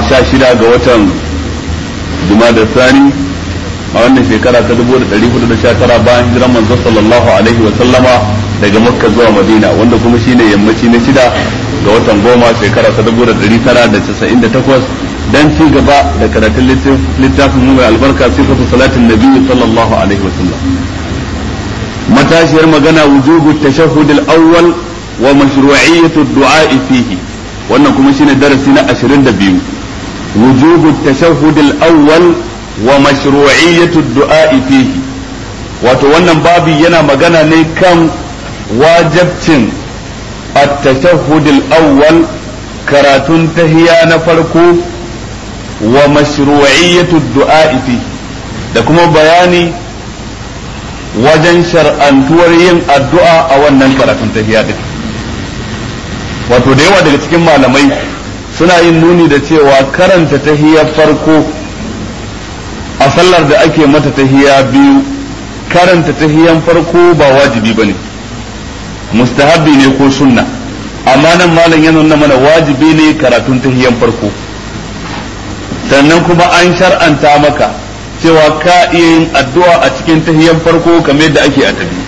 sha shida ga watan da sani a wannan shekara ta dubu da ɗari hudu da sha tara bayan hijiran manzo sallallahu alaihi wa sallama daga makka zuwa madina wanda kuma shine yammaci na shida ga watan goma shekara ta dubu da ɗari tara da casa'in da takwas dan ci gaba da karatun littafin mu mai albarka sifatu salatin nabi sallallahu alaihi wa sallam matashiyar magana wujubu tashahhud al-awwal wa mashru'iyyatu ad-du'a fihi wannan kuma shine darasi na 22 wujubu tashahhud al-awwal wa mashru'iyyatu ad-du'a fihi wato wannan babi yana magana ne kan wajibcin at-tashahhud al-awwal karatun tahiya na farko wa mashru'iyyatu ad-du'a fihi da kuma bayani wajen shar'antuwar yin addu'a a wannan karatun tahiya din wato da yawa daga cikin malamai suna yin nuni da cewa karanta tahiyar farko a sallar da ake mata tahiya biyu karanta tahiyan farko ba wajibi bane mustahabbi ne ko sunna amma nan malam ya nuna mana wajibi ne karatun tahiyan farko sannan kuma an shar'anta maka cewa ka iya yin addu'a a cikin tahiyan farko kamar yadda ake a tabi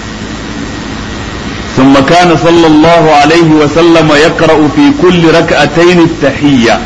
ثم كان صلى الله عليه وسلم يقرأ في كل ركعتين التحية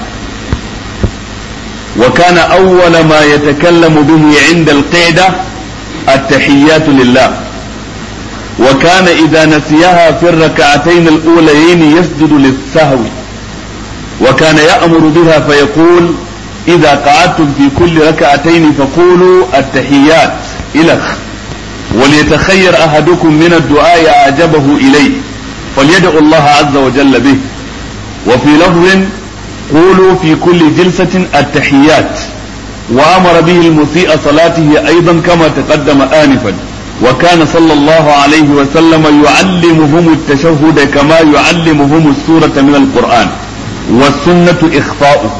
وكان أول ما يتكلم به عند القعدة التحيات لله وكان إذا نسيها في الركعتين الأوليين يسجد للسهو وكان يأمر بها فيقول إذا قعدتم في كل ركعتين فقولوا التحيات إلى وليتخير أحدكم من الدعاء أعجبه إليه فليدعو الله عز وجل به وفي لفظ قولوا في كل جلسة التحيات وأمر به المسيء صلاته أيضا كما تقدم آنفا وكان صلى الله عليه وسلم يعلمهم التشهد كما يعلمهم السورة من القرآن والسنة إخفاؤه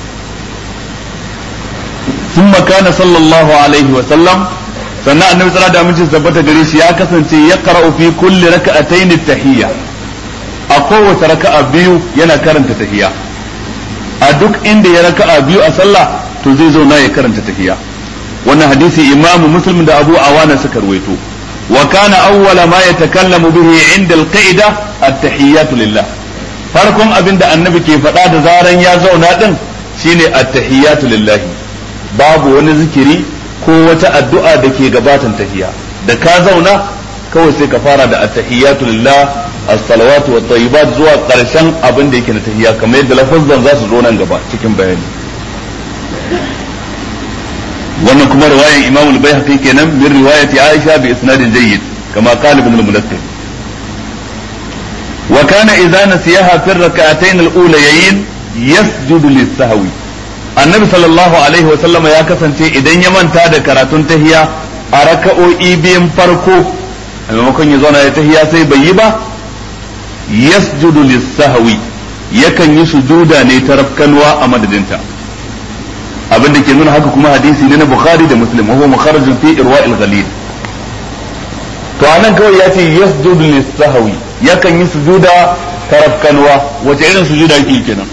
ثم كان صلى الله عليه وسلم sannan annabi sallallahu alaihi wasallam tabbata gare shi ya kasance ya qara'u fi kulli raka'atayn at-tahiyya a kowace raka'a biyu yana karanta tahiyya a duk inda ya raka'a biyu a sallah to zai zauna ya karanta tahiyya wannan hadisi imam muslim da abu awana suka ruwaito wa kana awwala ma yatakallamu bihi inda al-qa'ida at-tahiyyatu lillah farkon abin da annabi ke faɗa da zaran ya zauna din shine at-tahiyyatu lillah babu wani zikiri ko wata addu'a da ke gabatan tahiya da ka zauna kawai sai ka fara da attahiyatu lillah as-salawatu wat tayyibat zuwa karshen abin da yake na tahiya kamar yadda lafazan za su zo nan gaba cikin bayani wannan kuma riwayan Imam al-Baihaqi kenan min riwayati Aisha bi isnadin jayyid kama qala ibn al-Munakkir wa kana idza nasiyaha fi ar-rak'atayn al-ulayayn yasjudu lis-sahwi annabi sallallahu alaihi wa sallama ya kasance idan ya manta da karatun tahiya a raka'o'i biyan farko a maimakon ya zauna ya tahiya sai bai yi ba yasjudu lis-sahwi yakan yi sujuda ne ta rafkanwa a madadinta abin da ke nuna haka kuma hadisi ne na bukhari da muslim wa huwa mukharrajun fi irwa'il ghalil to anan kawai ya ce yasjudu lis-sahwi yakan yi sujuda ta rafkanwa wace irin sujuda yake kenan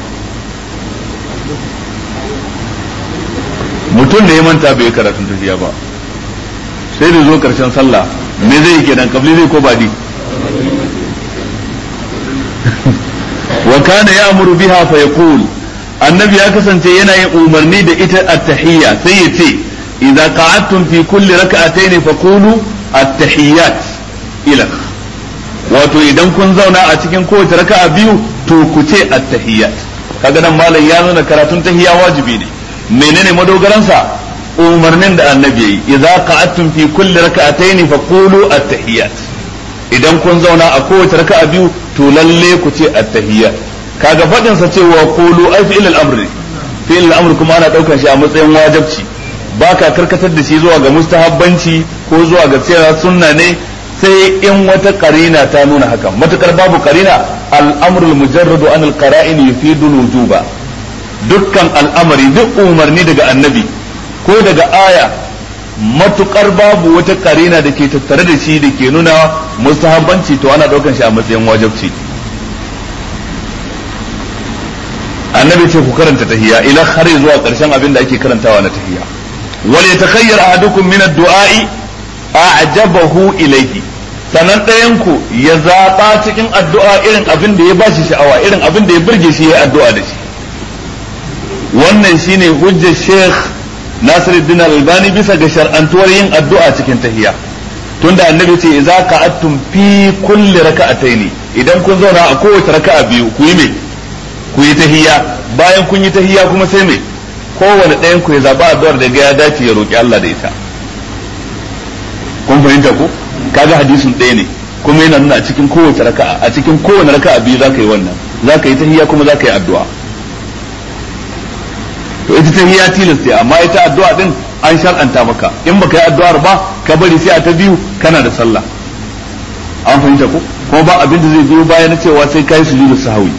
mutum da ya manta bai karatun tafiya ba sai da zo karshen sallah me zai yi kenan kabli zai ko badi wa kana ya'muru biha fa yaqul annabi ya kasance yana yin umarni da ita at-tahiyya sai ya ce idza qa'adtum fi kulli rak'atayn fa qulu at-tahiyyat ila wato idan kun zauna a cikin kowace raka'a biyu to ku ce at-tahiyyat kaga nan malam ya nuna karatun tahiyya wajibi ne menene madogaransa umarnin da annabi yayi idza qa'adtum fi kulli rak'atayn fa qulu at-tahiyyat idan kun zauna a kowace raka'a biyu to lalle ku ce at-tahiyyat kaga fadin sa cewa qulu ai fi'il al-amr fi'il al-amr kuma ana daukar shi a matsayin wajibci baka karkatar da shi zuwa ga mustahabbanci ko zuwa ga cewa sunna ne sai in wata karina ta nuna haka matukar babu karina al-amrul mujarradu an al-qara'in yufidu al-wujuba dukkan al'amari duk umarni daga annabi ko daga aya matukar babu wata karina da ke tattare da shi da ke nuna mustahabbanci to ana daukan shi a matsayin wajibci annabi ce ku karanta tahiyya ila har zuwa karshen abin da ake karantawa na tahiyya wal yatakhayyar ahadukum min ad-du'a'i a'jabahu ilayhi sanan ɗayan ku ya zaɓa cikin addu'a irin abin da ya bashi sha'awa irin abin da ya burge shi ya addu'a da shi wannan shine hujjar Sheikh Nasiruddin Albani bisa ga shar'antuwar yin addu'a cikin tahiyya tunda annabi ce idza ka'attum fi kulli raka'ataini idan kun zauna a kowace raka'a biyu ku yi me ku yi tahiyya bayan kun yi tahiyya kuma sai me kowane ɗayan ku ya zaba addu'ar da ga ya dace ya roki Allah da ita kun fahimta ko kaga hadisin ɗaya ne kuma yana nuna a cikin kowace raka'a a cikin kowane raka'a biyu zaka yi wannan zaka yi tahiyya kuma zaka yi addu'a to ita tahiyya tilasta amma ita addu'a din an shar'anta maka in baka yi addu'ar ba ka bari sai a ta biyu kana da sallah an fahimta ko kuma ba abin da zai biyo baya na cewa sai kai sujudu sahwi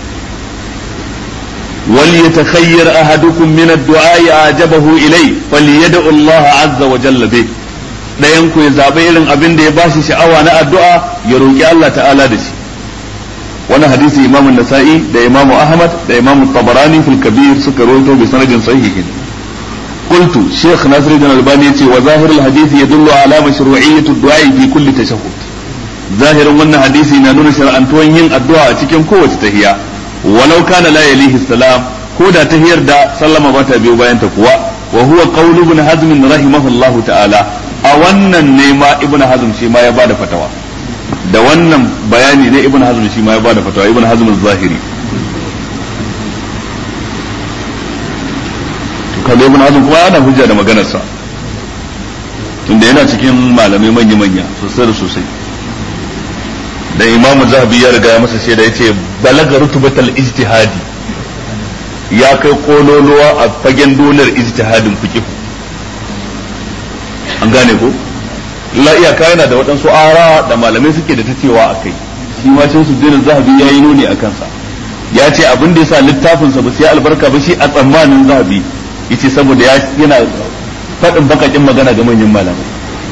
wal yatakhayyar ahadukum min ad-du'a ajabahu ilay falyad'u Allah azza wa jalla bi dayan ku ya zabe irin abin da ya bashi sha'awa na addu'a ya roki Allah ta'ala da shi wannan hadisi imamu nasa'i da imamu ahmad da imamu tabarani fil kabir suka rawaito bi sanadin sahihin قلت شيخ ناصر الدين الألباني وظاهر الحديث يدل على مشروعية الدعاء في كل تشهد ظاهر من حديث نانون شرعا توين الدعاء cikin kowace tahiya walau kana la yalihi salam ko da tahiyar da sallama ba ta biyo bayan ta kuwa wa huwa qawlu ibn hazm rahimahullah ta'ala a wannan ne ma ibn hazm shi ma ya bada fatawa da wannan bayani ne ibn hazm shi ma ya bada fatawa ibn hazm az-zahiri kaga ibn hazm kuma ana hujja da maganarsa tunda yana cikin malamai manya manya sosai da sosai da imamu zahabi ya riga ya masa shaida yace balaga rutubatal ijtihadi ya kai kololuwa a fagen dolar ijtihadin fiqh an gane ko la iyaka yana da waɗansu ara da malamai suke da ta cewa akai shi ma cin su zahabi ya yi nuni a kansa ya ce abin da yasa littafinsa ba sai albarka ba shi a tsammanin zahabi yace saboda yana faɗin bakakin magana ga manyan malamai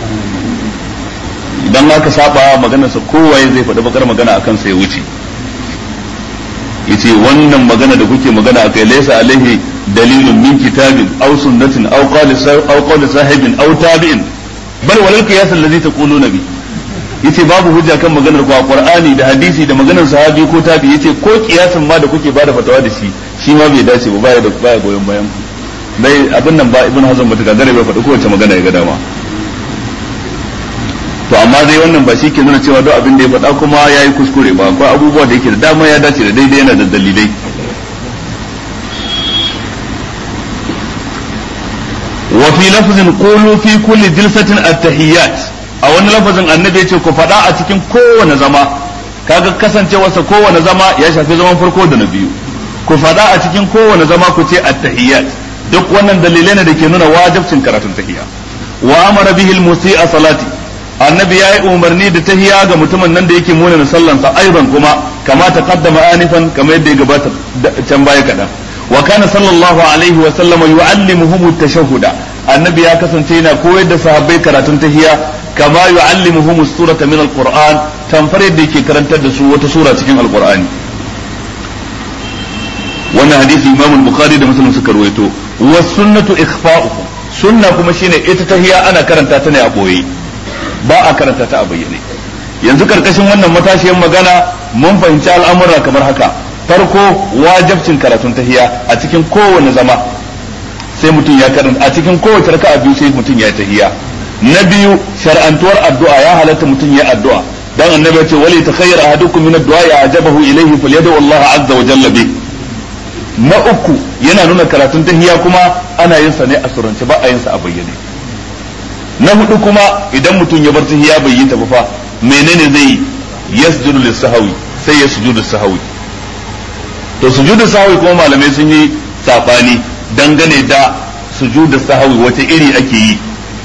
idan aka saba maganarsa kowaye zai faɗi bakar magana a kansa ya wuce yace wannan magana da kuke magana a kai laysa alaihi dalilun min kitabin aw sunnatin aw qawli aw qawli sahibin aw tabi'in bal walal qiyas allazi taquluna bi yace babu hujja kan maganar ku a qur'ani da hadisi da maganar sahabi ko tabi yace ko kiyasin ma da kuke bada fatawa da shi shi ma bai dace ba baya da baya goyon bayan ku dai abin nan ba ibn hazm bata gagare bai faɗi kowace magana ya ga dama to amma dai wannan ba shi ke nuna cewa duk abin da ya faɗa kuma ya yi kuskure ba akwai abubuwa da yake da dama ya dace da daidai yana da dalilai wa fi lafzin qulu fi kulli jilsatin at-tahiyyat a wani lafazin annabi ya ce ku faɗa a cikin kowane zama kaga kasancewarsa kowane zama ya shafi zaman farko da na biyu ku faɗa a cikin kowane zama ku ce at-tahiyyat duk wannan dalilai ne da ke nuna wajibcin karatun tahiyya wa amara bihi al-musi'a salati annabi yayi umarni da tahiyya ga mutumin nan da yake muna na sallansa aiban kuma kama ta qaddama anifan kama yadda ya gabata can baya kadan wa kana sallallahu alaihi wa sallam yu'allimuhum at-tashahhuda annabi ya kasance yana koyar da sahabbai karatun tahiyya kama yu'allimuhum as-surata min al-qur'an tamfar yadda yake karantar da su wata sura cikin al-qur'ani wannan hadisi imam bukhari da muslim suka ruwaito wa sunnatu ikhfa'uhu sunna kuma shine ita tahiya ana karanta ta ne a boye ba a karanta ta a bayyane yanzu karkashin wannan matashiyar magana mun fahimci al'amura kamar haka farko wajibcin karatun tahiya a cikin kowane zama sai mutum ya karanta a cikin kowace raka'a biyu sai mutum ya tahiya na biyu shar'antuwar addu'a ya halatta mutum ya addu'a dan annabi ya ce wali takhayyara ahadukum min ad-du'a ya ajabahu ilayhi falyad'u Allah azza wa jalla bihi na uku yana nuna karatun tahiya kuma ana yin sa ne a surance ba a yin sa a bayyane na hudu kuma idan mutum ya bar tahiya bai yi ta ba fa menene zai yi yasjudu lis-sahwi sai ya sujudu sahwi to sujudu sahwi kuma malamai sun yi sabani dangane da sujudu sahwi wace iri ake yi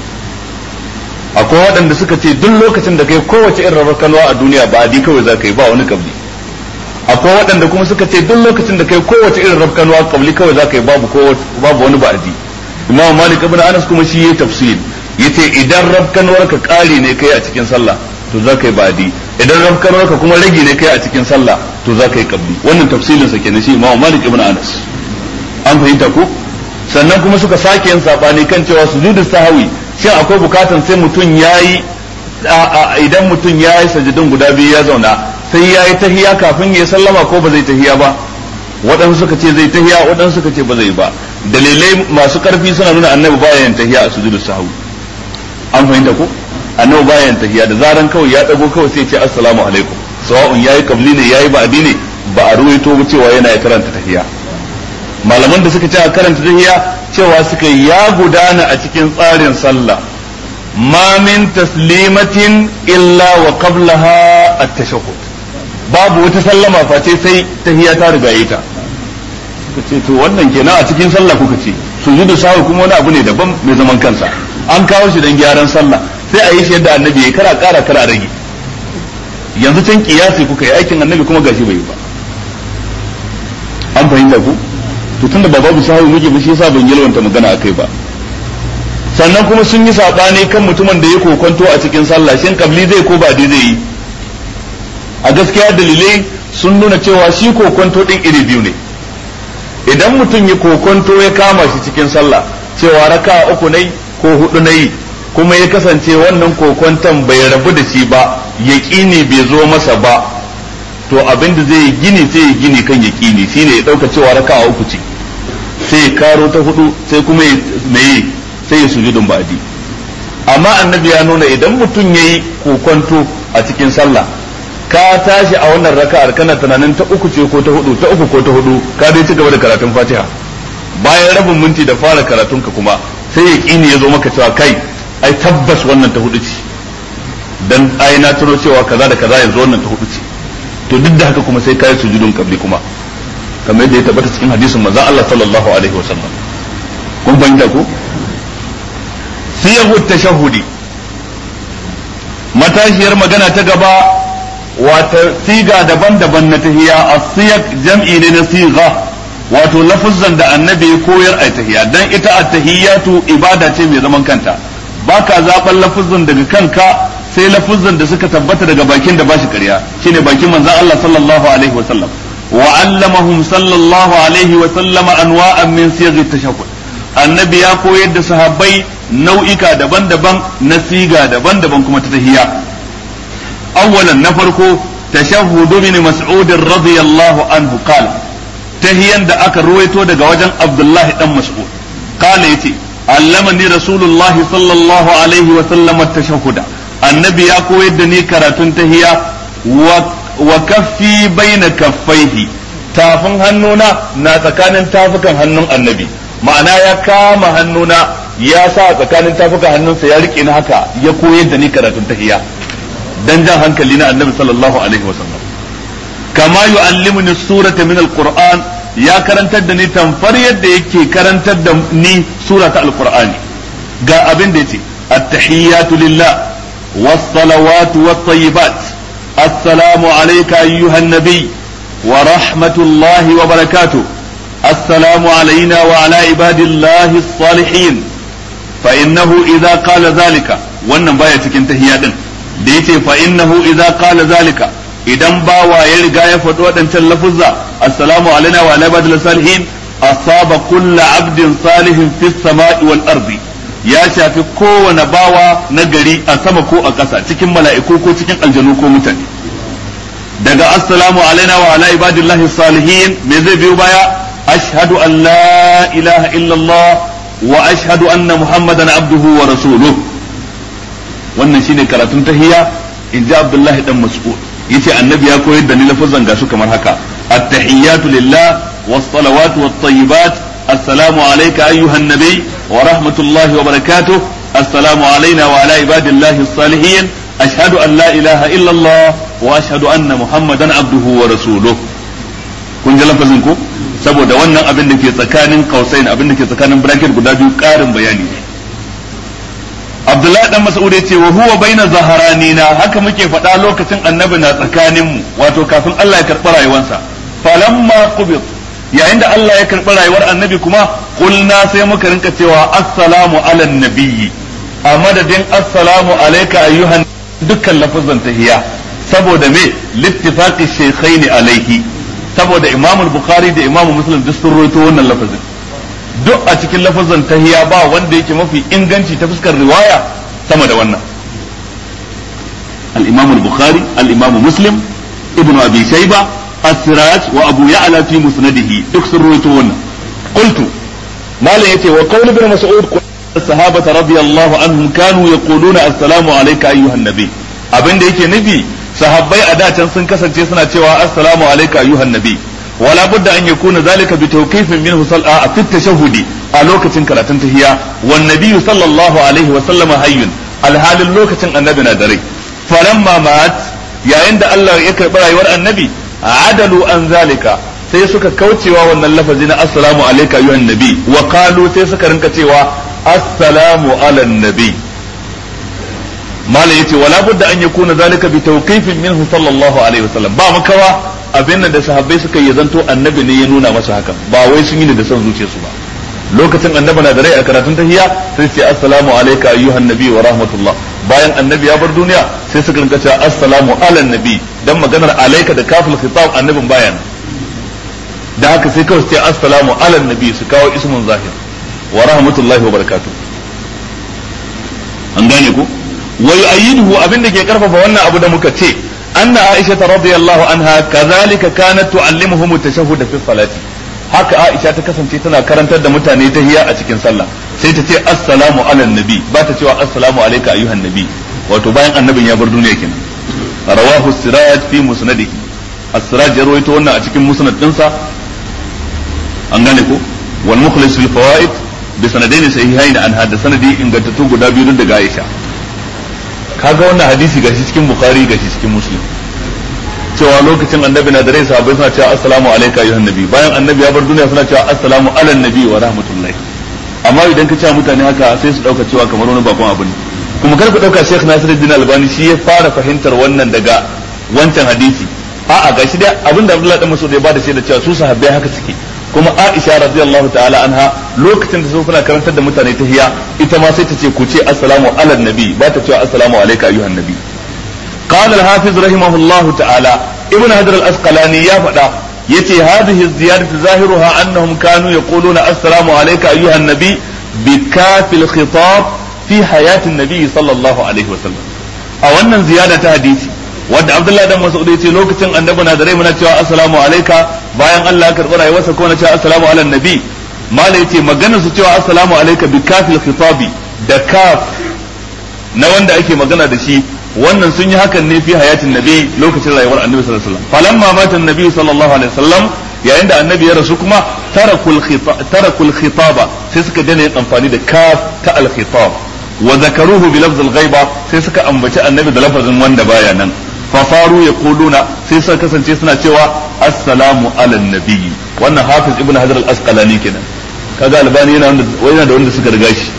akwai waɗanda suka ce duk lokacin da kai kowace irin rakanwa a duniya ba adi kawai za ka yi ba wani kabli akwai waɗanda kuma suka ce duk lokacin da kai kowace irin rafkanuwa kabli kawai za ka yi babu babu wani ba'adi imam malik ibn anas kuma shi yayi tafsir yace idan rafkanuwar ka ƙari ne kai a cikin sallah to za ka yi ba'adi idan rafkanuwar ka kuma rage ne kai a cikin sallah to za ka yi kabli wannan tafsilin sa kenan shi Imam Malik ibn Anas an fahimta ko sannan kuma suka sake yin sabani kan cewa sujudu sahwi shin akwai bukatan sai mutum yayi idan mutum yayi sajidun guda biyu ya zauna sai yayi tahiya kafin ya sallama ko ba zai tahiya ba waɗansu suka ce zai tahiya waɗansu suka ce ba zai ba dalilai masu ƙarfi suna nuna annabi baya yin tahiya a sujudu sahwi an fahimta ko annabi baya yin tahiya da zaran kawai ya dago kawai sai ce assalamu alaikum sawa'un yayi kabli ne yayi ba'di ne ba a ruwaito ba cewa yana karanta tahiya malaman da suka ce a karanta tahiya cewa suka ya gudana a cikin tsarin sallah ma min taslimatin illa wa qablaha at-tashahhud babu wata sallama face sai tahiya ta riga yi ta suka ce to wannan kenan a cikin sallah kuka ce sujudu sahwi kuma wani abu ne daban mai zaman kansa an kawo shi dan gyaran sallah sai a yi shi yadda annabi ya kara kara kara rage yanzu can kiyasi kuka yi aikin annabi kuma gashi bai yi ba an fahimta ku to tunda ba babu sahabi muke ba shi yasa ban yalwanta magana akai ba sannan kuma sun yi sabani kan mutumin da ya kokonto a cikin sallah shin kabli zai ko ba dai zai yi a gaskiya dalilai sun nuna cewa shi kokonto din iri biyu ne idan mutum ya kokonto ya kama shi cikin sallah cewa raka uku ne ko hudu na yi kuma ya kasance wannan kokonton bai rabu da shi ba yaƙini bai zo masa ba to abin da zai gini sai ya gini kan yaƙini shine ya ɗauka cewa raka uku ce sai ya karo ta hudu sai kuma ya mai sai ya sujudun ba'di amma annabi ya nuna idan mutum ya yi kokonto a cikin sallah ka tashi a wannan raka'ar kana tunanin ta uku ce ko ta hudu ta uku ko ta hudu ka dai ci gaba da karatun fatiha bayan rabin minti da fara karatunka kuma sai ya ƙini ya zo maka cewa kai ai tabbas wannan ta hudu ce dan ai na tuno cewa kaza da kaza yanzu wannan ta hudu ce to duk da haka kuma sai kai sujudun kabli kuma kamar yadda ya tabbata cikin hadisin manzon Allah sallallahu alaihi wasallam kun fahimta ko siyahu tashahhudi matashiyar magana ta gaba wata siga daban-daban na tahiyya as-siyaq jam'i ne na siga wato lafuzzan da annabi ya koyar a tahiyya dan ita at-tahiyyatu ibada ce mai zaman kanta baka zaban lafuzzan daga kanka sai lafuzzan da suka tabbata daga bakin da bashi ƙarya shine bakin manzon Allah sallallahu alaihi wa sallam wa allamahum sallallahu alaihi wa sallam anwa'an min siyaghi tashahhud annabi ya koyar da sahabbai nau'ika daban-daban na siga daban-daban kuma ta tahiyya awwalan na farko tashahhudu min mas'ud radiyallahu anhu qala tahiyan da aka ruwaito daga wajen abdullahi dan mas'ud qala yace allamani rasulullah sallallahu alaihi wa sallam at-tashahhuda annabi ya koyar da ni karatun tahiya wa kaffi baina kaffaihi tafin hannuna na tsakanin tafukan hannun annabi ma'ana ya kama hannuna ya sa tsakanin tafukan hannunsa ya rike ni haka ya koyar da ni karatun tahiya dan jan hankali na annabi sallallahu alaihi wa sallam kama yu'allimuni surata min alquran ya karantar da ni tamfar yadda yake karantar da ni sura ta alqur'ani ga abin da yace at-tahiyyatu lillah was-salawatu wat-tayyibat assalamu alayka ayyuhan nabiy wa rahmatullahi wa barakatuh السلام علينا وعلى عباد الله الصالحين فإنه إذا قال ذلك wannan baya cikin tahiyya din da yace fa innahu idza qala zalika idan bawa ya riga ya faɗi waɗancan lafuzza assalamu alaina wa ala ibadil salihin asaba kullu abdin salihin fis sama'i wal ardi ya shafi kowane bawa na gari a sama ko a ƙasa cikin mala'iku ko cikin aljanu ko mutane daga assalamu alaina wa ala ibadillahi salihin me zai biyo baya ashhadu an la ilaha illallah wa ashhadu anna muhammadan abduhu wa rasuluhu wannan shine karatun tahiyya in ji abdullahi dan mas'ud yace annabi ya koyar da ni lafazan gasu kamar haka at-tahiyyatu lillah was-salawatu wat-tayyibat assalamu alayka ayyuhan nabiy wa rahmatullahi wa barakatuh assalamu alayna wa ala ibadillahi as-salihin ashhadu an la ilaha illa allah wa ashhadu anna muhammadan abduhu wa rasuluh kun ji lafazin ko saboda wannan abin da ke tsakanin kausain abin da ke tsakanin bracket guda biyu karin bayani ne Abdullahi dan Mas'ud ya ce wa huwa baina zaharanina haka muke faɗa lokacin annabi na tsakanin mu wato kafin Allah ya karɓi rayuwarsa falamma qubit yayin da Allah ya karɓi rayuwar annabi kuma kulna sai muka rinka cewa assalamu ala nabiyyi a madadin assalamu alayka ayyuhan dukkan lafazan tahiyya saboda me littifaqi shaykhaini alaihi saboda imam bukhari da imam muslim duk sun rawaito wannan lafazin duk a cikin lafazin tahiya ba wanda yake mafi inganci ta fuskar riwaya sama da wannan al-imam al-bukhari al-imam muslim ibn abi shayba as-siraj wa abu ya'la fi musnadihi duk sun rawaito wannan qultu malam yace wa qawl ibn mas'ud الصحابة رضي الله عنهم كانوا يقولون السلام عليك أيها النبي abin da yake nufi sahabbai a dacen sun kasance suna cewa assalamu alayka ayyuhan nabi wala budda an yakuna zalika bi tawqifin minhu sal'a fi tashahhudi a lokacin karatun tahiyya wan nabiyyu sallallahu alaihi wa sallama hayyun alhalin lokacin annabi na dare falamma mat yayin da Allah ya karbi rayuwar annabi adalu an zalika sai suka kaucewa wannan lafazi na assalamu alayka ayyuhan nabi wa qalu sai suka rinka cewa assalamu ala nabi malam yace wala budda an yakuna zalika bi tawqifin minhu sallallahu alaihi wasallam ba makawa abin da sahabbai suka yi zanto annabi ne ya nuna masa haka ba wai sun yi ne da son zuciyarsu ba lokacin annabi na da rai a karatun tahiyya sai ce assalamu alayka ayyuhan nabi wa rahmatullah bayan annabi ya bar duniya sai suka rinka cewa assalamu ala nabi dan maganar alayka da kafil khitab annabin bayan da haka sai kawai sai assalamu ala nabi su kawo ismun zahir wa rahmatullahi wa barakatuh an gane ku wa yu'ayyiduhu abinda ke karfafa wannan abu da muka ce anna aisha radiyallahu anha kazalika kanat tu'allimuhum at-tashahhud fi salati haka aisha ta kasance tana karantar da mutane tahiyya a cikin sallah sai ta ce assalamu ala nabi ba ta cewa assalamu alayka ayyuhan nabi wato bayan annabin ya bar duniya kenan rawahu siraj fi musnadihi as-siraj ya rawaito wannan a cikin musnad dinsa an gane ko wal mukhlis fil fawaid bi sanadaini sahihain an hada sanadi ingantattu guda biyu daga Aisha kaga wannan hadisi gashi cikin Bukhari gashi cikin Muslim cewa lokacin annabi na da rai sahabbai suna cewa assalamu alayka ayyuhan nabi bayan annabi ya bar duniya suna cewa assalamu ala nabi wa rahmatullahi amma idan ka ce mutane haka sai su dauka cewa kamar wani bakon abu ne kuma kar ku dauka Sheikh Nasiruddin Albani shi ya fara fahimtar wannan daga wancan hadisi a'a gashi dai abinda Abdullah dan Mas'ud ya bada shaida cewa su sahabbai haka suke kuma Aisha radiyallahu ta'ala anha lokacin da su kuna karantar da mutane tahiyya ita ma sai ta ce ku ce assalamu ala nabi ba ta cewa assalamu alayka ayyuhan nabi قال الحافظ رحمه الله تعالى ابن حجر الأسقلاني يا فدا يتي هذه الزيادة ظاهرها أنهم كانوا يقولون السلام عليك أيها النبي بكاف الخطاب في حياة النبي صلى الله عليه وسلم أو أن زيادة حديثي wadda Abdullahi dan Mas'ud yace lokacin annabi na da rai muna cewa assalamu alayka bayan Allah ya karbi rayuwarsa ko na cewa assalamu ala nabi mala yace magana su cewa assalamu alayka bi kafil khitabi da kaf na wanda ake magana da shi wannan sun yi hakan ne fi hayatin nabi lokacin rayuwar annabi sallallahu alaihi wasallam falamma mata annabi sallallahu alaihi wasallam yayin da annabi ya rasu kuma tarakul tarakul khitaba sai suka daina yin amfani da kaf ta al khitab wa zakaruhu bi lafz al ghaiba sai suka ambaci annabi da lafazin wanda baya nan fa faru yaquluna sai suka kasance suna cewa assalamu ala nabi wannan hafiz ibnu hajar al asqalani kenan kaga albani yana yana da wanda suka riga shi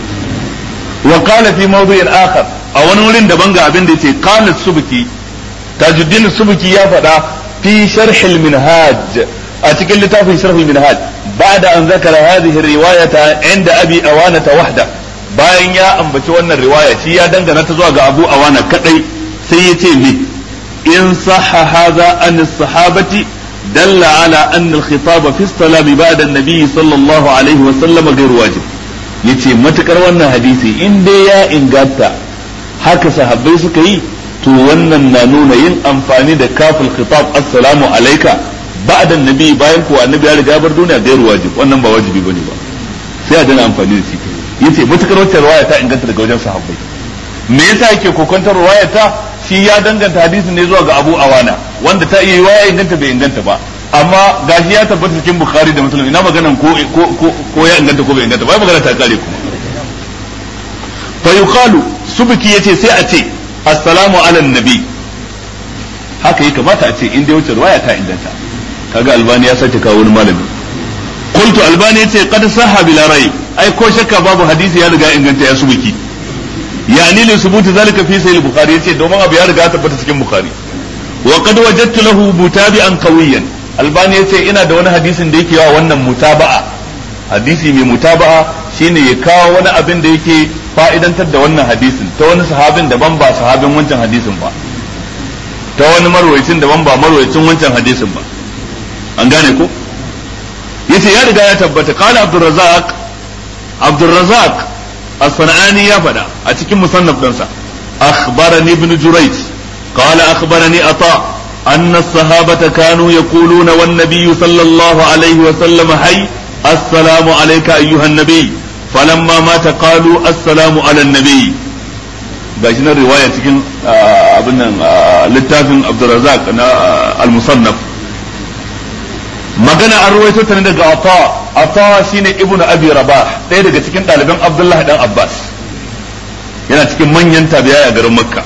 wa qala fi mawdu'in akhar a wani wurin daban ga abin da yace qala subki tajuddin subki ya faɗa fi sharh al minhaj a cikin littafin sharh al minhaj ba'da an zakara hadhihi riwayata inda abi awana wahda bayan ya ambaci wannan riwaya shi ya dangana ta zuwa ga abu awana kadai sai ya ce me in sahha hadha an sahabati دل على أن الخطاب في الصلاة بعد النبي صلى الله عليه وسلم غير واجب yace matukar wannan hadisi in dai ya inganta haka sahabbai suka yi to wannan na nuna yin amfani da kafin khitab assalamu alayka ba'da nabi bayan ko annabi ya riga bar duniya gairu wajib wannan ba wajibi bane ba sai a dana amfani da shi yace matukar wacce riwaya ta inganta daga wajen sahabbai me yasa yake kokontar riwaya ta shi ya danganta hadisin ne zuwa ga Abu Awana wanda ta iya riwaya inganta bai inganta ba amma gashi ya tabbata cikin Bukhari da Muslim ina maganan ko ko ko ya inganta ko bai inganta ba magana ta kare kuma fa yuqalu subki yace sai a ce assalamu ala nabi haka yi kamata a ce in dai wuce riwaya ta inganta kaga albani ya sake kawo wani malami qultu albani yace qad sahha bila rayb ai ko shakka babu hadisi ya riga inganta ya subki yani li subuti zalika fi sahih bukhari yace domin abu ya riga tabbata cikin bukhari wa qad wajadtu lahu mutabi'an qawiyan albani yace ina da wani hadisin da yake yawa wannan mutaba'a hadisi mai mutaba'a shine ya kawo wani abin da yake fa'idantar da wannan hadisin ta wani sahabin daban ba sahabin wancan hadisin ba ta wani marwayacin daban ba marwayacin wancan hadisin ba an gane ko yace ya riga ya tabbata qala abdurrazzaq abdurrazzaq as-sanani ya faɗa a cikin musannaf ɗinsa akhbarani ibn jurayj qala akhbarani ata أن الصحابة كانوا يقولون والنبي صلى الله عليه وسلم حي السلام عليك أيها النبي فلما مات قالوا السلام على النبي gashi nan riwaya cikin abin nan littafin Abdurrazzaq na al-Musannaf magana an ruwaito ta ne daga Ata Ata shine Ibn Abi Rabah ɗaya daga cikin ɗaliban Abdullah dan Abbas yana cikin manyan tabi'a a garin Makka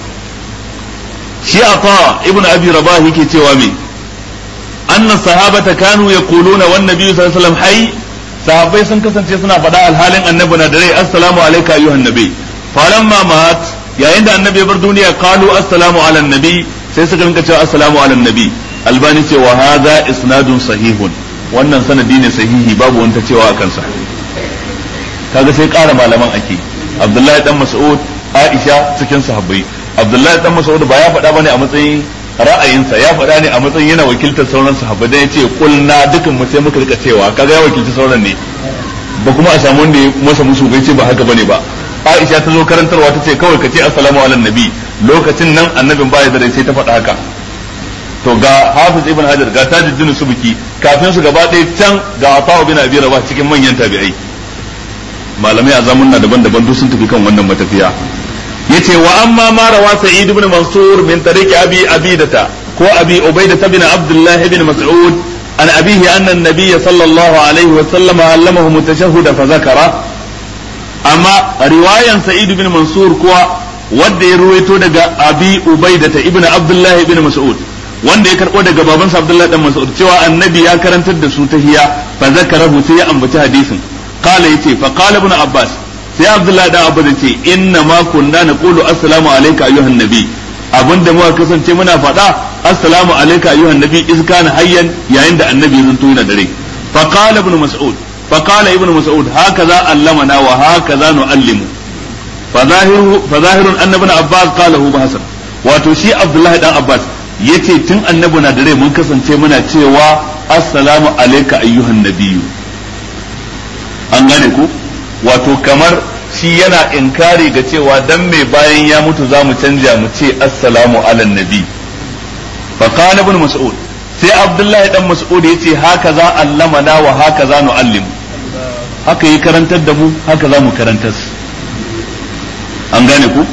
shi Ata Ibn Abi Rabah yake cewa me anna sahabata kanu yaquluna wan nabiyyu sallallahu alaihi wasallam hayy sahabbai sun kasance suna faɗa alhalin annabi na da rai assalamu alayka ayyuhan nabi falamma mat yayin da annabi ya bar duniya qalu assalamu ala nabi sai suka rinka cewa assalamu ala nabi albani ce wa hadha isnadun sahihun wannan sanadi ne sahihi babu wanta cewa akan sa kaga sai ƙara malaman ake abdullahi dan mas'ud aisha cikin sahabbai abdullahi dan mas'ud ba ya faɗa bane a matsayin ra'ayinsa ya faɗa ne a matsayin yana wakiltar sauran sahabbai dan yace kulna dukan mu sai muka rika cewa kaga ya wakilci sauran ne ba kuma a samu wanda ya masa musu bai ce ba haka bane ba Aisha ta zo karantarwa ta ce kawai ka ce assalamu ala nabi lokacin nan annabin baya da rai sai ta faɗa haka to ga Hafiz ibn Hajar ga Tajuddin Subki kafin su gaba ɗaya can ga Atha bin Abi Rabah cikin manyan tabi'ai malamai a zamanna daban-daban duk sun tafi kan wannan matafiya yace wa amma ma rawa Sa'id ibn Mansur min tariqi Abi Abidata ko Abi Ubaidah bin Abdullah ibn Mas'ud an abihi anna an-nabiy sallallahu alaihi wa sallam allamahu mutashahhida fa zakara amma riwayan sa'id ibn mansur kuwa wanda ya ruwaito daga abi ubaidata ibn abdullahi ibn mas'ud wanda ya karbo daga babansa abdullahi dan mas'ud cewa annabi ya karantar da su tahiya fa zakarahu sai ya ambaci hadisin qala yace fa qala ibn abbas sai abdullahi dan abbas yace inna ma kunna naqulu assalamu alayka ayyuhan nabi abinda muka kasance muna faɗa assalamu alayka ayyuhan nabi iz kana hayyan yayin da annabi ya zanto yana da rai fa qala ibn mas'ud فقال ابن مسعود هكذا علمنا وهكذا نعلم فظاهر فظاهر ان ابن عباس قاله بحسن wato shi Abdullahi dan Abbas yace tun annabi na da rai mun kasance muna cewa assalamu alayka ayyuhan nabiyyu an gane ku wato kamar shi yana inkari ga cewa dan mai bayan ya mutu za mu canja mu ce assalamu ala nabi fa qala ibn mas'ud sai abdullahi dan mas'ud yace haka za allamana wa haka za nu'allimu haka yi karantar da mu haka za mu karantar an gane ku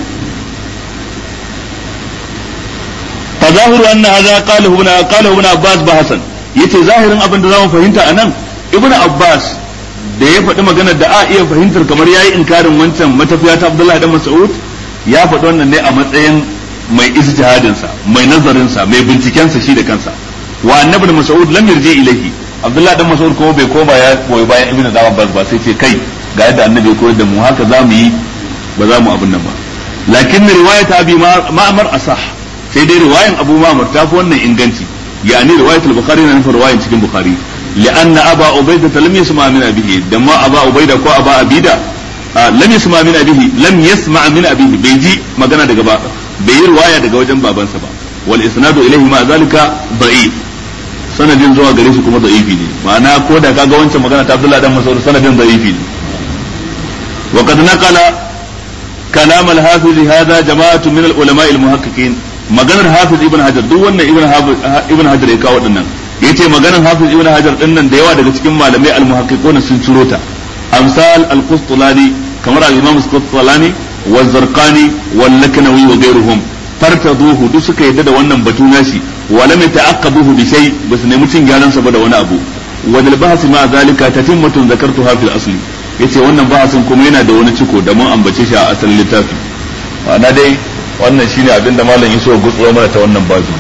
fa zahiru anna hadha qala ibn qala ibn abbas ba hasan yace zahirin abin da zamu fahimta anan ibn abbas da ya faɗi maganar da a iya fahimtar kamar yayi inkarin wancan matafiya ta abdullahi dan mas'ud ya faɗi wannan ne a matsayin mai ijtihadin sa mai nazarin sa mai binciken sa shi da kansa wa annabi mas'ud lam yarji ilayhi abdullahi dan mas'ud kuma bai koma ya koyi bayan ibnu abbas ba sai ce kai ga yadda annabi ya koyar da mu haka za mu yi ba za mu abin nan ba lakin riwayat abi ma'mar asah sai dai riwayan abu ma'mar ta fi wannan inganci yani riwayat al-bukhari na nufin riwayan cikin bukhari لأن أبا عبيدة لم يسمع من أبيه دما أبا عبيدة كو أبا أبيدة آه لم يسمع من أبيه لم يسمع من أبيه بيجي مغانا دقا با بي رواية دقا وجن بابان سبا والإسناد إليه مع ذلك ضعيف sanadin zuwa gare shi kuma da'ifi ne ma'ana ko da kaga wancan magana ta Abdullah dan Mas'ud sanadin da'ifi ne wa qad naqala kalam al-hafiz hadha jama'atu min al-ulama al-muhaqqiqin maganar hafiz ibn hajar duk wannan ibn ibn hajar ya kawo dinnan yace maganar hafiz ibn hajar dinnan da yawa daga cikin malamai al-muhaqqiquna sun ciro ta amsal al-qustulani kamar al-imam al-qustulani wa zarqani wal laknawi wa ghayruhum fartaduhu duk suka yadda da wannan batu nashi wa lam yata'aqqabuhu bi shay bas ne mutun gyaran sa ba da wani abu wa dal bahsi ma zalika tatimmatun zakartuha fil asli yace wannan bahasin kuma yana da wani ciko da mun ambace shi a asalin littafi ana dai wannan shine abin da malam Yusuf gutsuro mana ta wannan babu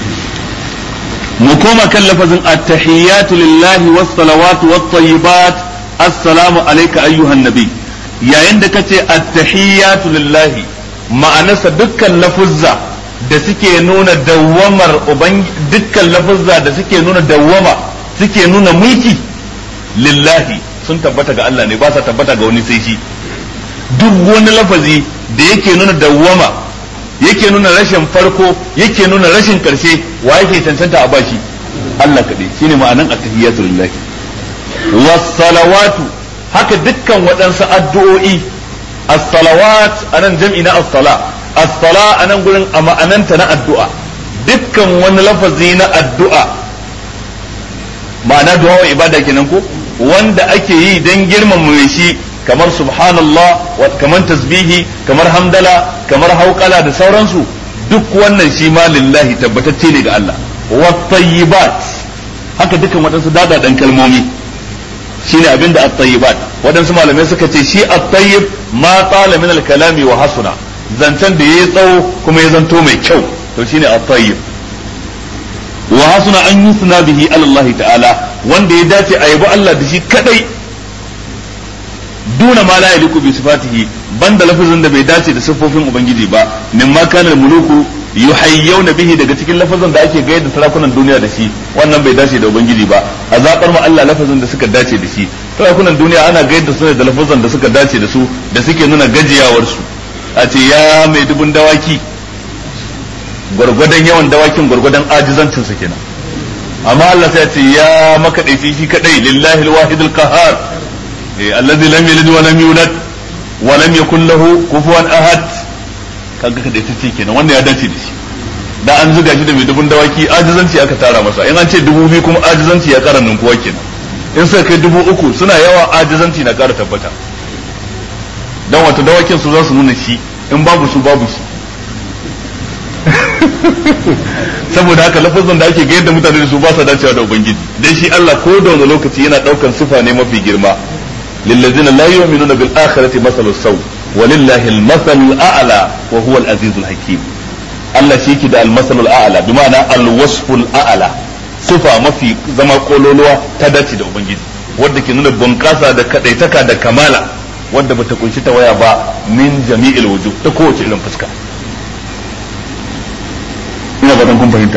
mu koma kan lafazin at-tahiyyatu lillahi was salawatu wat tayyibat assalamu alayka ayyuhan nabi yayin da kace at-tahiyyatu lillahi ma'anarsa dukkan lafuzza da suke nuna dawwamar uban dukkan lafuzza da suke nuna dawwama suke nuna mulki lillahi sun tabbata ga Allah ne ba sa tabbata ga wani sai shi duk wani lafazi da yake nuna dawwama yake nuna rashin farko yake nuna rashin karshe wa yake cancanta a bashi Allah kaɗai shine ma'anan at-tahiyatu lillahi was-salawatu haka dukkan waɗansu addu'o'i as-salawat anan jam'i na as-sala as-sala anan gurin a ma'ananta na addu'a dukkan wani lafazi na addu'a ma'ana du'a wa ibada kenan ko wanda ake yi dan girmama shi kamar subhanallah kamar tasbihi kamar hamdala kamar hauƙala da sauransu duk wannan shi ma lillahi tabbatacce ne ga Allah wat haka dukkan waɗansu dadadan kalmomi shine abinda at-tayyibat waɗansu malamai suka ce shi at-tayyib ma tsala min al-kalami wa hasuna zancen da yayi tsawo kuma ya zanto mai kyau to shine at-tayyib wa hasuna an yusna bihi Allah ta'ala wanda ya dace a yabi Allah da shi kadai duna ma la yaliku bi sifatihi banda lafazin da bai dace da siffofin ubangiji ba mimma kana muluku yuhayyawna bihi daga cikin lafazin da ake gaida sarakunan duniya da shi wannan bai dace da ubangiji ba a zabar ma Allah lafazin da suka dace da shi sarakunan duniya ana gaida su da lafazin da suka dace da su da suke nuna gajiyawar su a ce ya mai dubun dawaki gwargwadon yawan dawakin gwargwadon ajizancin su kenan amma Allah sai ya ce ya makadaici shi kadai lillahi alwahidul qahhar alladhi lam yalid wa lam yulad wa lam yakul lahu kufuwan ahad kaga kada ita ce kenan wanda ya dace da shi da an zuga shi da mai dubun dawaki ajizanci aka tara masa in an ce dubu biyu kuma ajizanci ya kara ninkuwa kenan in suka kai dubu uku suna yawa ajizanci na kara tabbata dan wato dawakin su za su nuna shi in babu su babu shi saboda haka lafazan da ake ga yadda mutane da su ba sa dacewa da ubangiji dan shi Allah ko da wani lokaci yana daukan sifa ne mafi girma lillazina la yu'minuna bil akhirati masalu saw walillahi al masal a'la wa huwa al aziz al hakim Allah shi ke da al masal al a'la bi ma'ana al wasf al a'la sifa mafi zama kololuwa ta dace da ubangiji wanda ke nuna bunƙasa da kadaitaka da kamala wanda bata kunshi ta waya ba min jami'il wujuh ta kowace irin fuska ina fatan kun fahimta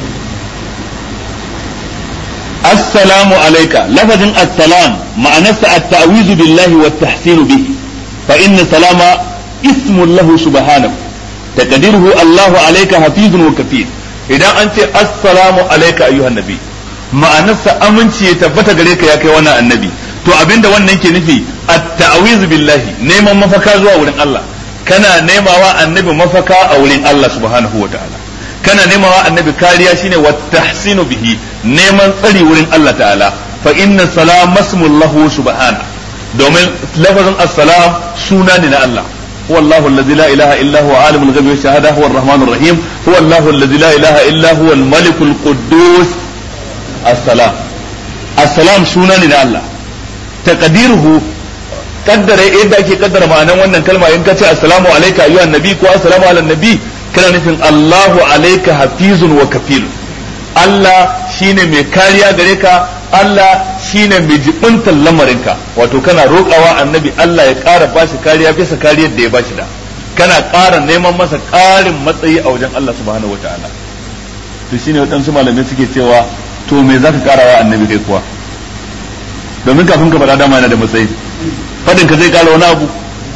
assalamu alayka lafazin assalam ma'anarsa at-ta'wizu billahi wa tahsinu bihi fa inna salama ismun lahu subhanahu taqdiruhu Allahu alayka hafizun wa kafir idan an ce assalamu alayka ayyuhan nabi ma'anarsa aminci ya tabbata gare ka ya kai wannan annabi to abinda wannan ke nufi at-ta'wizu billahi neman mafaka zuwa wurin Allah kana nemawa annabi mafaka a wurin Allah subhanahu wa ta'ala kana nemawa annabi kariya shine wa tahsinu bihi neman tsari wurin Allah ta'ala fa inna salam masmul lahu subhana domin lafazin assalam suna ne na Allah هو الله الذي لا إله إلا هو عالم الغيب والشهادة هو الرحمن الرحيم هو الله الذي لا إله إلا هو الملك القدوس السلام السلام سنة الله تقديره قدر إيه ake kaddara ma'anan wannan kalma in ka ce assalamu alayka ayyuhan nabi ko assalamu ala nabi kana nufin Allahu alayka hafizun wa kafil Allah shine mai kariya gare ka Allah shine mai jibintar lamarinka wato kana roƙawa annabi Allah ya ƙara bashi kariya bisa kariyar da ya bashi da kana ƙara neman masa ƙarin matsayi a wajen Allah subhanahu wataala to shine waɗansu malamai suke cewa to me zaka ƙarawa annabi kai kuwa domin kafin ka faɗa dama yana da matsayi fadin ka zai ƙara wani abu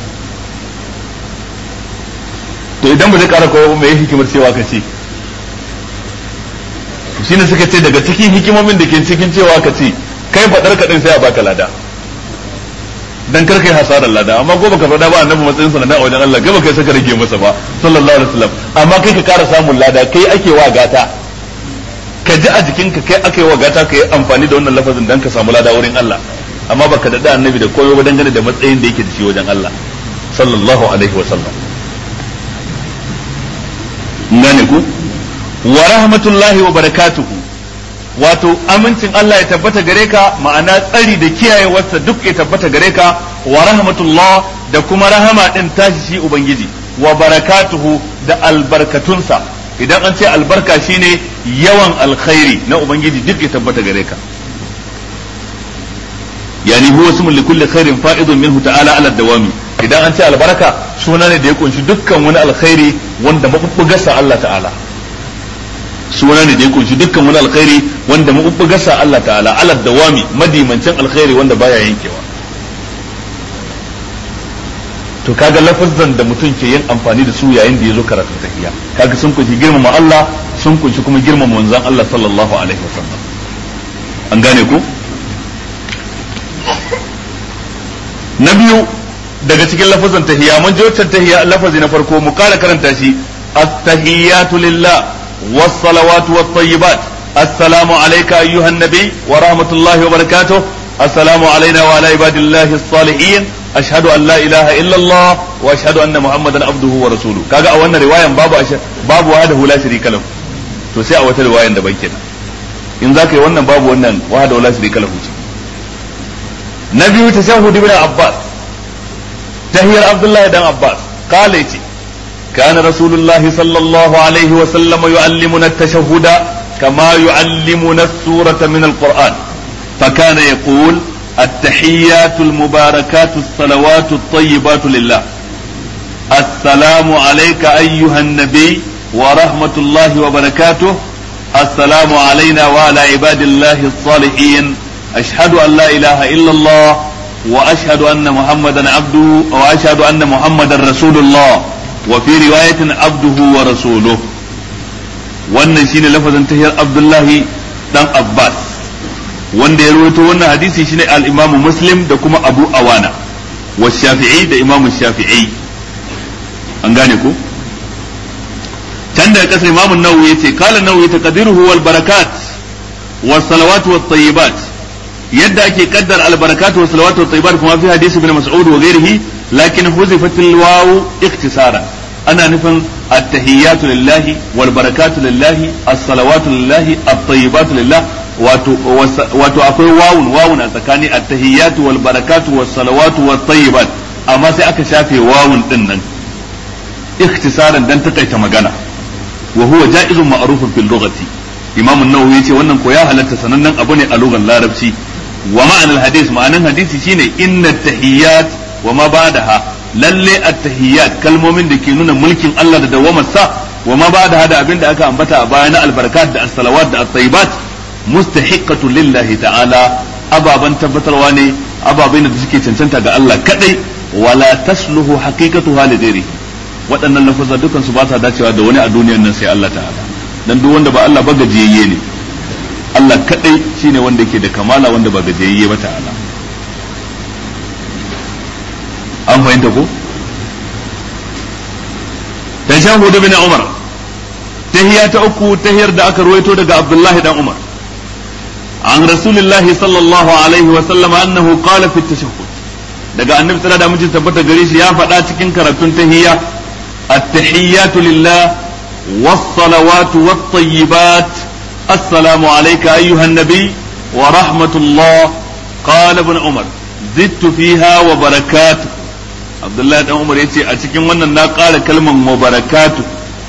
to idan ba zai ƙara kowa me hikimar cewa ka ce shine suka ce daga cikin hikimomin da ke cikin cewa ka ce kai faɗar kaɗin sai a baka lada dan kar kai hasarar lada amma ko baka faɗa ba annabi matsayin sanada a wajen Allah gaba kai saka rage masa ba sallallahu alaihi wasallam amma kai ka ƙara samun lada kai ake wa gata ka ji a jikinka kai ake wa gata ka yi amfani da wannan lafazin dan ka samu lada wurin Allah amma baka daɗa annabi da koyo ba dangane da matsayin da yake da shi wajen Allah sallallahu alaihi wasallam ngane ku wa rahmatullahi wa barakatuhu wato amincin Allah ya tabbata gare ka ma'ana tsari da kiyayewarsa duk ya tabbata gare ka wa rahmatullah da kuma rahama din tashi shi ubangiji wa barakatuhu da albarkatunsa idan an ce albarka shine yawan alkhairi na ubangiji duk ya tabbata gare ka yani huwa ismun li kulli khairin fa'idun minhu ta'ala ala dawami idan an ce albarka suna ne da ya kunshi dukkan wani alkhairi wanda mabubbugarsa Allah ta'ala suna ne da ya kunshi dukkan wani alkhairi wanda mabubbugarsa Allah ta'ala ala dawami madimancin alkhairi wanda baya yankewa to to kaga lafazan da mutum ke yin amfani da su yayin da ya zo karatun tahiyya kaga sun kunshi girmama Allah sun kunshi kuma girmama manzon Allah sallallahu alaihi wasallam an gane ku na biyu daga cikin lafazan tahiyya mun ji wancan tahiyya lafazi na farko mu kara karanta shi at-tahiyyatu lillah was-salawatu wat-tayyibat assalamu alayka ayyuhan nabi wa rahmatullahi wa barakatuh assalamu alayna wa ala ibadillahi as-salihin ashhadu an la ilaha illa Allah wa ashhadu anna muhammadan abduhu wa rasuluhu kaga a wannan riwayan babu babu wahdahu la sharika lahu to sai a wata riwayan daban kenan in zaka yi wannan babu wannan wahdahu la sharika lahu ce na biyu tashahhud ibn abbas tahiyar abdullahi dan abbas kala yace كان رسول الله صلى الله عليه وسلم يعلمنا التشهد كما يعلمنا السورة من القرآن فكان يقول التحيات المباركات الصلوات الطيبات لله السلام عليك أيها النبي ورحمة الله وبركاته السلام علينا وعلى عباد الله الصالحين أشهد أن لا إله إلا الله وأشهد أن محمدا عبده وأشهد أن محمدا رسول الله وفي رواية عبده ورسوله wannan shine lafazin tahiyar Abdullahi dan Abbas wanda ya rawaito wannan hadisi shine al-Imam Muslim da kuma Abu Awana wa Shafi'i da Imam Shafi'i an gane ko can daga kasar Imam Nawawi yace kala Nawawi taqdiruhu wal barakat was salawat wat tayyibat yadda ake kaddar al barakat was salawat wat tayyibat kuma fi hadisi ibn Mas'ud wa ghairihi lakin huzifat al waw ikhtisara ana nufin at-tahiyyatu lillahi wal barakatu lillahi as-salawatu lillahi at-tayyibatu lillahi wato wato akwai wawun wawun a tsakani at-tahiyyatu wal barakatu was salawatu wat tayyibat amma sai aka shafe wawun din nan ikhtisaran dan takaita magana wa huwa ja'izun ma'rufun fil lughati imam an-nawawi yace wannan ko ya halatta sanannen abu ne a lugar larabci wa ma'anar hadis ma'anan hadisi shine inna tahiyyat wa ma ba'daha lalle at-tahiyyat kalmomin da ke nuna mulkin Allah da dawamarsa wa ma ba'daha da abin da aka ambata a baya na al-barakat da as-salawat da at-tayyibat mustahiqqatu lillahi ta'ala ababan tabbatarwa ne ababai da suke cancanta ga Allah kadai wala tasluhu haqiqatuha li ghairi waɗannan lafazza dukan su ba ta dacewa da wani a duniyar nan sai Allah ta'ala dan duk wanda ba Allah ba gajiyayye ne Allah kadai shine wanda yake da kamala wanda ba gajiyayye ba ta'ala an fahimta ko tashahhud bin Umar tahiya ta uku tahiyar da aka ruwaito daga Abdullahi dan Umar عن رسول الله صلى الله عليه وسلم أنه قال في التشهد daga annabi tsara da miji tabbata gare shi ya faɗa cikin karatun tahiyya at-tahiyyatu lillah was-salawatu wat-tayyibat assalamu alayka ayyuhan nabi wa rahmatullah qala ibn umar zidtu fiha wa barakatuh abdullahi dan umar yace a cikin wannan na ƙara kalman wa barakatuh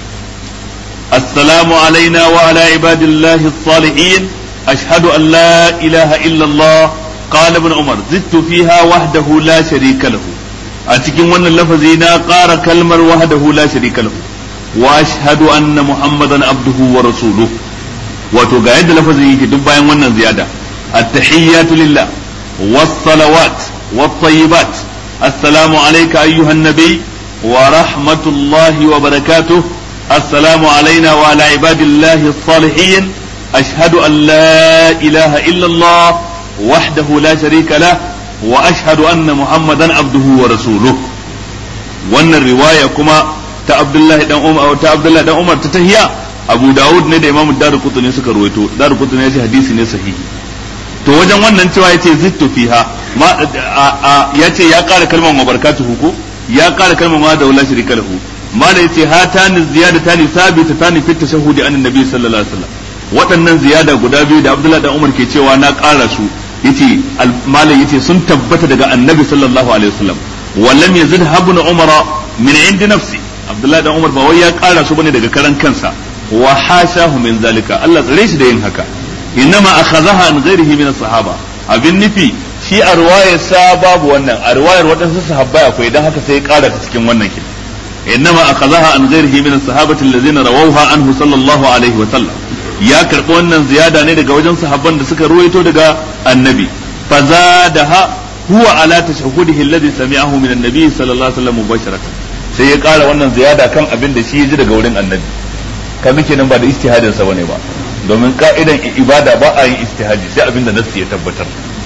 assalamu alaina wa ala ibadillahi as-salihin أشهد أن لا إله إلا الله قال ابن عمر زدت فيها وحده لا شريك له أتكين وانا اللفظين قار كلمة وحده لا شريك له وأشهد أن محمدا عبده ورسوله وتقاعد لفظين في دبا وانا زيادة التحيات لله والصلوات والطيبات السلام عليك أيها النبي ورحمة الله وبركاته السلام علينا وعلى عباد الله الصالحين أشهد أن لا إله إلا الله وحده لا شريك له وأشهد أن محمدا عبده ورسوله وأن الرواية كما ta Abdullahi dan Umar ta Abdullahi dan Umar ta tahiya Abu Dawud ne da Imam Darqutni suka ruwaito Darqutni ya ce hadisi ne sahihi to wajen wannan cewa yace zittu fiha ma yace ya kara kalmar mabarakatuhu ko ya kara kalmar ma da wala shirika lahu ma da yace hatani ziyadatani sabitatani fi tashahhudi an annabi sallallahu alaihi wasallam waɗannan ziyada guda biyu da Abdullah dan Umar ke cewa na ƙara su yace malam yace sun tabbata daga Annabi sallallahu alaihi wasallam wa lam yazid habun Umar min indi nafsi Abdullah dan Umar ba wai ya ƙara su bane daga karan kansa wa hashahu min zalika Allah tsare shi da yin haka innama akhadhaha an ghairihi min sahaba abin nufi shi a ruwayar sa babu wannan a ruwayar waɗansu sahabbai akwai dan haka sai ya ƙara ta cikin wannan kin innama akhadhaha an ghairihi min sahabati allazina rawawha anhu sallallahu alaihi wa sallam ya karɓi wannan ziyada ne daga wajen sahabban da suka ruwaito daga annabi fa zadaha huwa ala tashahhudihi alladhi sami'ahu min an-nabi sallallahu alaihi wasallam mubasharatan sai ya ƙara wannan ziyada kan abin da shi ya ji daga wurin annabi kaga kenan ba da istihadin sa bane ba domin ka'idan ibada ba a yin istihadi sai abin da nassi ya tabbatar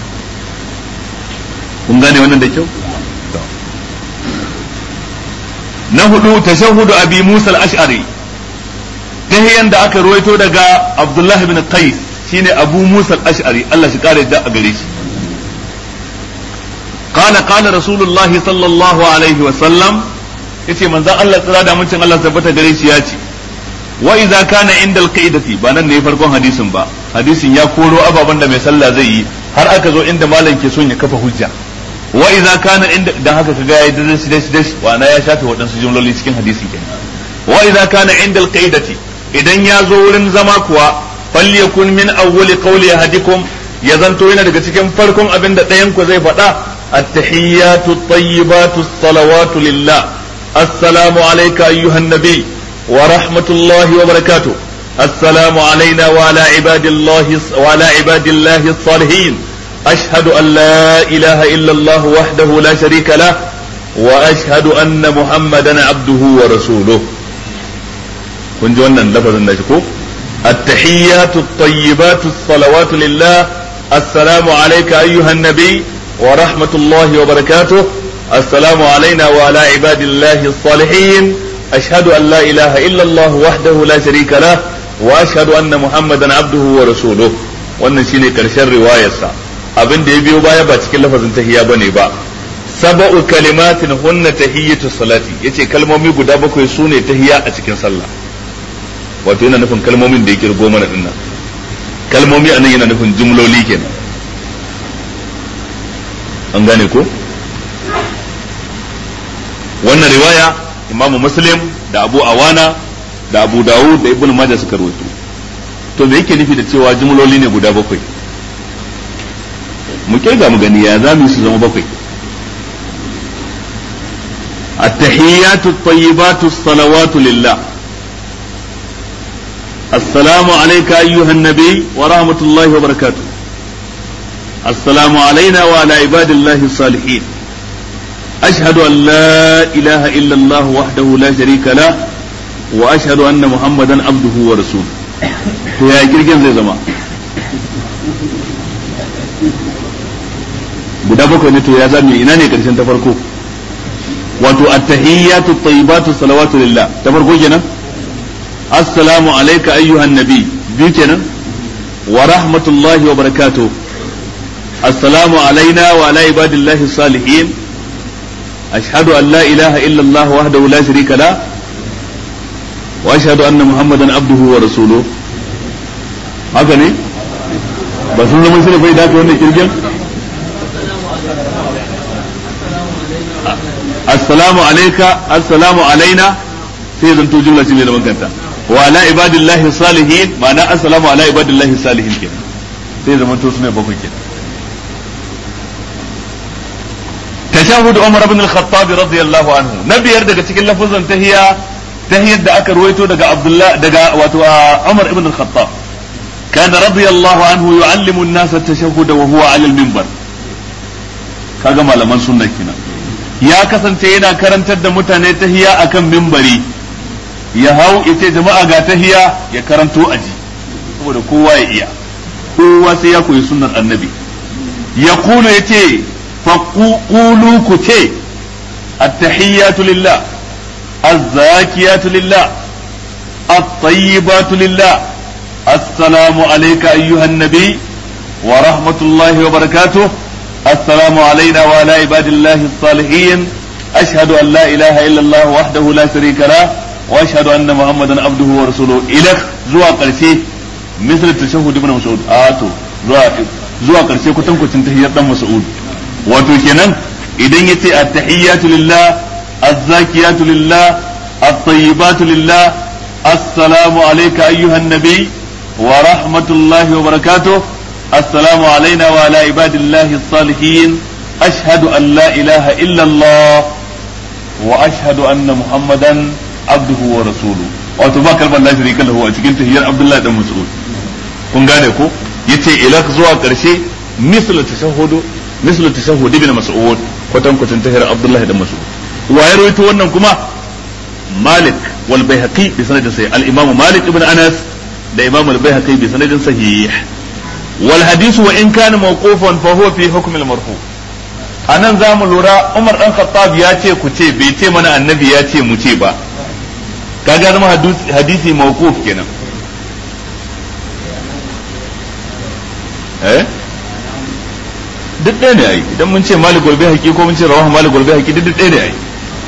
kun gane wannan da kyau na hudu tashahhudu abi musa al-ash'ari tahiyan da aka ruwaito daga abdullah ibn qais shine abu musa al-ash'ari Allah shi kare da a gare shi قال قال رسول الله صلى الله عليه وسلم yace manzon Allah tsira da mutum Allah tabbata gare shi ya ce wa idza kana inda alqaidati ba nan ne farkon hadisin ba hadisin ya koro ababan da mai sallah zai yi har aka zo inda malam ke son ya kafa hujja wa idza kana inda dan haka kaga yayi dashi dashi dashi wa na ya shafe waɗansu jumloli cikin hadisin kenan wa idza kana inda alqaidati idan ya zo wurin zama kuwa falyakun min awwali qawli ahadikum ya zanto yana daga cikin farkon abin da ɗayan ku zai faɗa التحيات الطيبات الصلوات لله السلام عليك أيها النبي ورحمة الله وبركاته السلام علينا وعلى عباد الله وعلى عباد الله الصالحين أشهد أن لا إله إلا الله وحده لا شريك له وأشهد أن محمدا عبده ورسوله kun ji wannan lafazin da ko التحيات الطيبات الصلوات لله السلام عليك أيها النبي ورحمة الله وبركاته السلام علينا وعلى عباد الله الصالحين أشهد أن لا إله إلا الله وحده لا شريك له وأشهد أن محمدا عبده ورسوله wannan shine karshen riwayarsa abin da ya biyo baya ba cikin lafazin tahiyya bane ba sab'u kalimatin hunna tahiyyatu salati yace kalmomi guda bakwai sune tahiyya a cikin sallah wato yana nufin kalmomin da ya kirgo mana dinnan kalmomi anan yana nufin jumloli kenan an gane ko wannan riwaya imamu muslim da abu awana da abu dawud da ibnu majah suka rawaito to me yake nufi da cewa jumloli ne guda bakwai mu kirga mu gani ya za mu su zama bakwai التحيات الطيبات الصلوات لله السلام عليك أيها النبي ورحمة الله وبركاته السلام علينا وعلى عباد الله الصالحين أشهد أن لا إله إلا الله وحده لا شريك له وأشهد أن محمدا عبده ورسوله يا كيرجن زي زمان guda bakwai ne to ya zame ina ne karshen ta farko wato at-tahiyyatu at-tayyibatu salawatu lillah ta farko kenan assalamu alayka ayyuhan nabi biyu kenan wa rahmatullahi wa barakatuh السلام علينا وعلى عباد الله الصالحين أشهد أن لا إله إلا الله وحده لا شريك له وأشهد أن محمدا عبده ورسوله haka ne ba sun zama shi da bai dace wannan kirgin assalamu alayka assalamu alaina sai zan to jumla ce mai da makanta wa ala ibadillahi salihin ma'ana assalamu ala ibadillahi salihin kenan sai zaman to sune bakwai kenan تشهد عمر بن الخطاب رضي الله عنه نبي daga cikin lafuzan tahiya tahiyar da aka ruwaito daga Abdullah daga wato Umar ibn al-Khattab كان رضي الله عنه يعلم الناس التشهد وهو على المنبر kaga malaman sunna kenan ya kasance yana karantar da mutane tahiya akan mimbari ya hau ita jama'a ga tahiya ya karanto aji saboda kowa ya iya kowa sai ya koyi sunnar annabi ya kula yace فقولوا كتي التحيات لله الزاكيات لله الطيبات لله السلام عليك أيها النبي ورحمة الله وبركاته السلام علينا وعلى عباد الله الصالحين أشهد أن لا إله إلا الله وحده لا شريك له وأشهد أن محمدا عبده ورسوله إلخ زوا قرشي مثل التشهد ابن مسعود آتو زوا زوا قرشي كتن كتن تحيات مسعود wato kenan idan ya ce attahiyyatu lillah azzakiyatu lillah at-tayyibatu lillah assalamu alayka ayyuhan nabi wa rahmatullahi wa barakatuh assalamu alayna wa ala ibadillahi as-salihin ashhadu an la ilaha illa Allah wa ashhadu anna muhammadan abduhu wa rasuluhu wato ba kalmar la sharika lahu a cikin tahiyyar abdullahi dan mas'ud kun gane ko yace ila zuwa karshe misal tashahhudu mislu tashahhud ibn mas'ud kwatan kwatan tahir abdullah da mas'ud wa ya rawaito wannan kuma malik wal baihaqi bi sanadin sahih al imam malik ibn anas da imam al baihaqi bi sanadin sahih wal hadithu wa in kana mawqufan fa huwa fi hukm al marfu anan za mu lura umar dan khattab ya ce ku ce bai ce mana annabi ya ce mu ce ba kaga zama hadisi mawquf kenan eh duk ɗaya ne ai idan mun ce malik golbe haƙi ko mun ce rawahu malik golbe haƙi duk ɗaya ne ai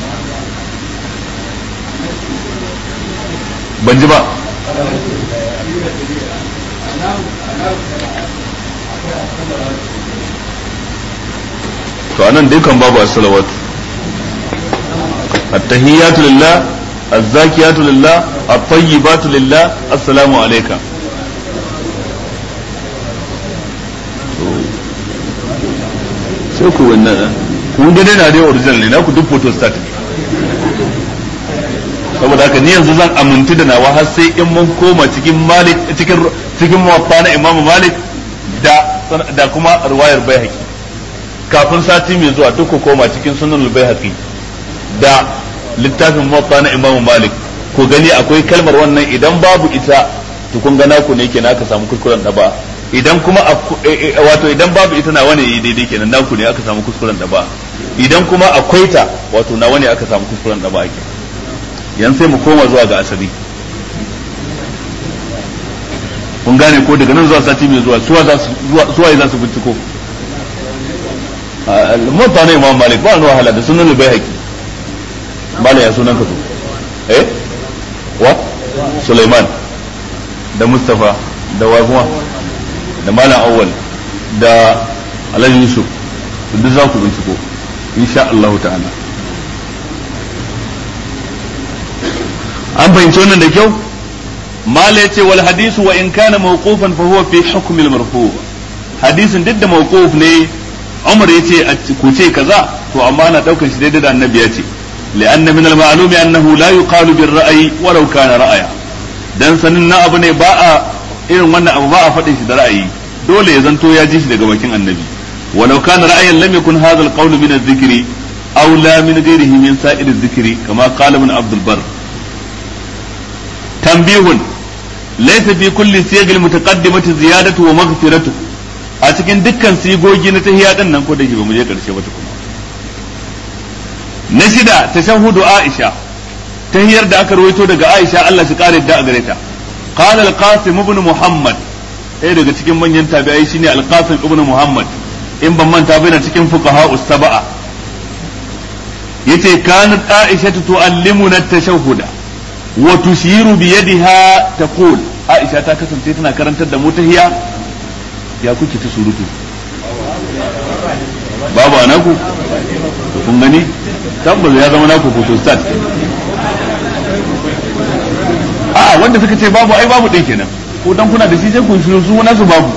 ban ji ba to anan dai kan babu as-salawat at-tahiyyatu lillah az-zakiyatu lillah at-tayyibatu lillah assalamu alayka sai ku wannan kun ga dai na dai original ne na ku duk photo start saboda haka ni yanzu zan amintu da nawa har sai in mun koma cikin malik cikin cikin muwatta na imamu malik da da kuma riwayar baihaqi kafin sati mai zuwa duk ku koma cikin sunan baihaqi da littafin muwatta na imamu malik ku gani akwai kalmar wannan idan babu ita to kun ga naku ne kenan aka samu kuskuren da ba idan kuma wato idan babu ita na wani yi daidai kenan naku ne aka samu kuskuren da ba idan kuma akwai ta wato na wani aka samu kuskuren da ba ake yan sai mu koma zuwa ga asali kun gane ko daga nan zuwa sati mai zuwa suwa za su suwa za su binciko mutta ne imam malik ba ruwa wahala da sunan bai haƙi bala ya sunan ka to eh wa sulaiman da mustafa da wa da malam awwal da alhaji yusuf duk za ku binciko insha Allah ta'ala an fahimci wannan da kyau mala yace wal hadisu wa in kana mawqufan fa huwa fi hukm al marfu hadisin duk da mawquf ne Umar yace ku ce kaza to amma ana daukar shi daidai da annabi yace لأن من المعلوم أنه لا يقال بالرأي ولو كان رأيا dan sanin na abu ne ba a irin wannan abu ba a faɗin shi da ra'ayi dole ya zanto ya ji shi daga bakin annabi walau kana ra'ayan lam yakun hadha al-qawl min adh-dhikri aw la min ghayrihi min sa'ir adh-dhikri kama qala ibn Abd al-Barr tanbihun laysa fi kulli siyag al-mutaqaddimati ziyadatu wa maghfiratu a cikin dukkan sigogi na tahiyya din nan ko da ba mu je karshe ba tukuna na shida tashahhudu Aisha tahiyar da aka rawaito daga Aisha Allah shi kare da a gare ta qala al-qasim ibn muhammad ɗaya daga cikin manyan tabi'ai shine al-qasim ibn muhammad in ban manta bai na cikin fuqaha us-sab'a yace kanat Aisha tu'allimuna at-tashahhuda wa tushiru bi yadiha taqul Aisha ta kasance tana karantar da mu tahiya ya kuke ta surutu babu anaku kun gani tabbas ya zama naku photostat a wanda suka ce babu ai babu ɗin kenan ko dan kuna da shi sai kun shiru su nasu babu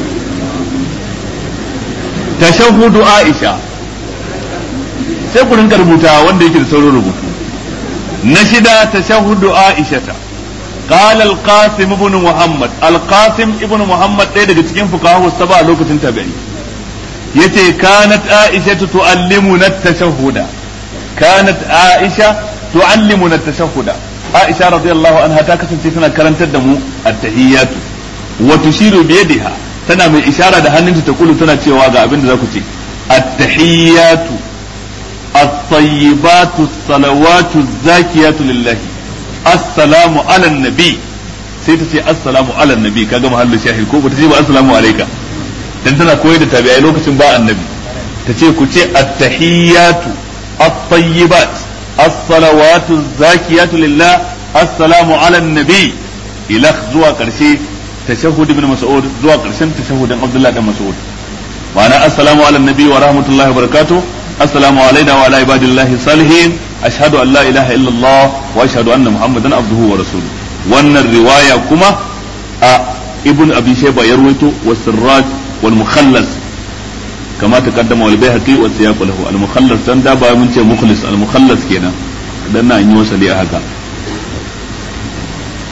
tashahhudu Aisha sai ku rinka rubuta wanda yake da saurin rubutu na shida tashahhudu Aisha ta قال القاسم ابن محمد القاسم ابن محمد ɗaya daga cikin fuqaha saba a lokacin tabi'i yace kanat aisha tuallimuna at-tashahhuda kanat aisha tuallimuna at-tashahhuda aisha radiyallahu anha ta kasance tana karantar da mu at-tahiyyatu wa tushiru bi yadiha tana mai ishara da hannunta ta kulu tana cewa ga abin da za ku ce at-tahiyyatu at-tayyibatu as-salawatu az-zakiyatu lillahi assalamu ala nabi sai ta ce assalamu ala nabi kaga mahallin shahid ko bata ce ba assalamu alayka dan tana koyar da tabi'ai lokacin ba annabi ta ce ku ce at-tahiyyatu at-tayyibat as-salawatu az-zakiyatu lillah assalamu ala nabi ila zuwa karshe tashahhud ibn mas'ud zuwa karshen tashahhudin abdullah dan mas'ud ma'ana assalamu ala nabi wa rahmatullahi wa barakatuh assalamu alaina wa ala ibadillahi salihin ashhadu an la ilaha illallah wa ashhadu anna muhammadan abduhu wa rasuluhu wannan riwaya kuma a ibn abi shayba ya rawaito wa sirraj wal mukhallas kama taqaddama wal bayhaqi wa siyaq lahu al mukhallas dan da ba mun ce mukhlis al mukhallas kenan dan na yi wasali a haka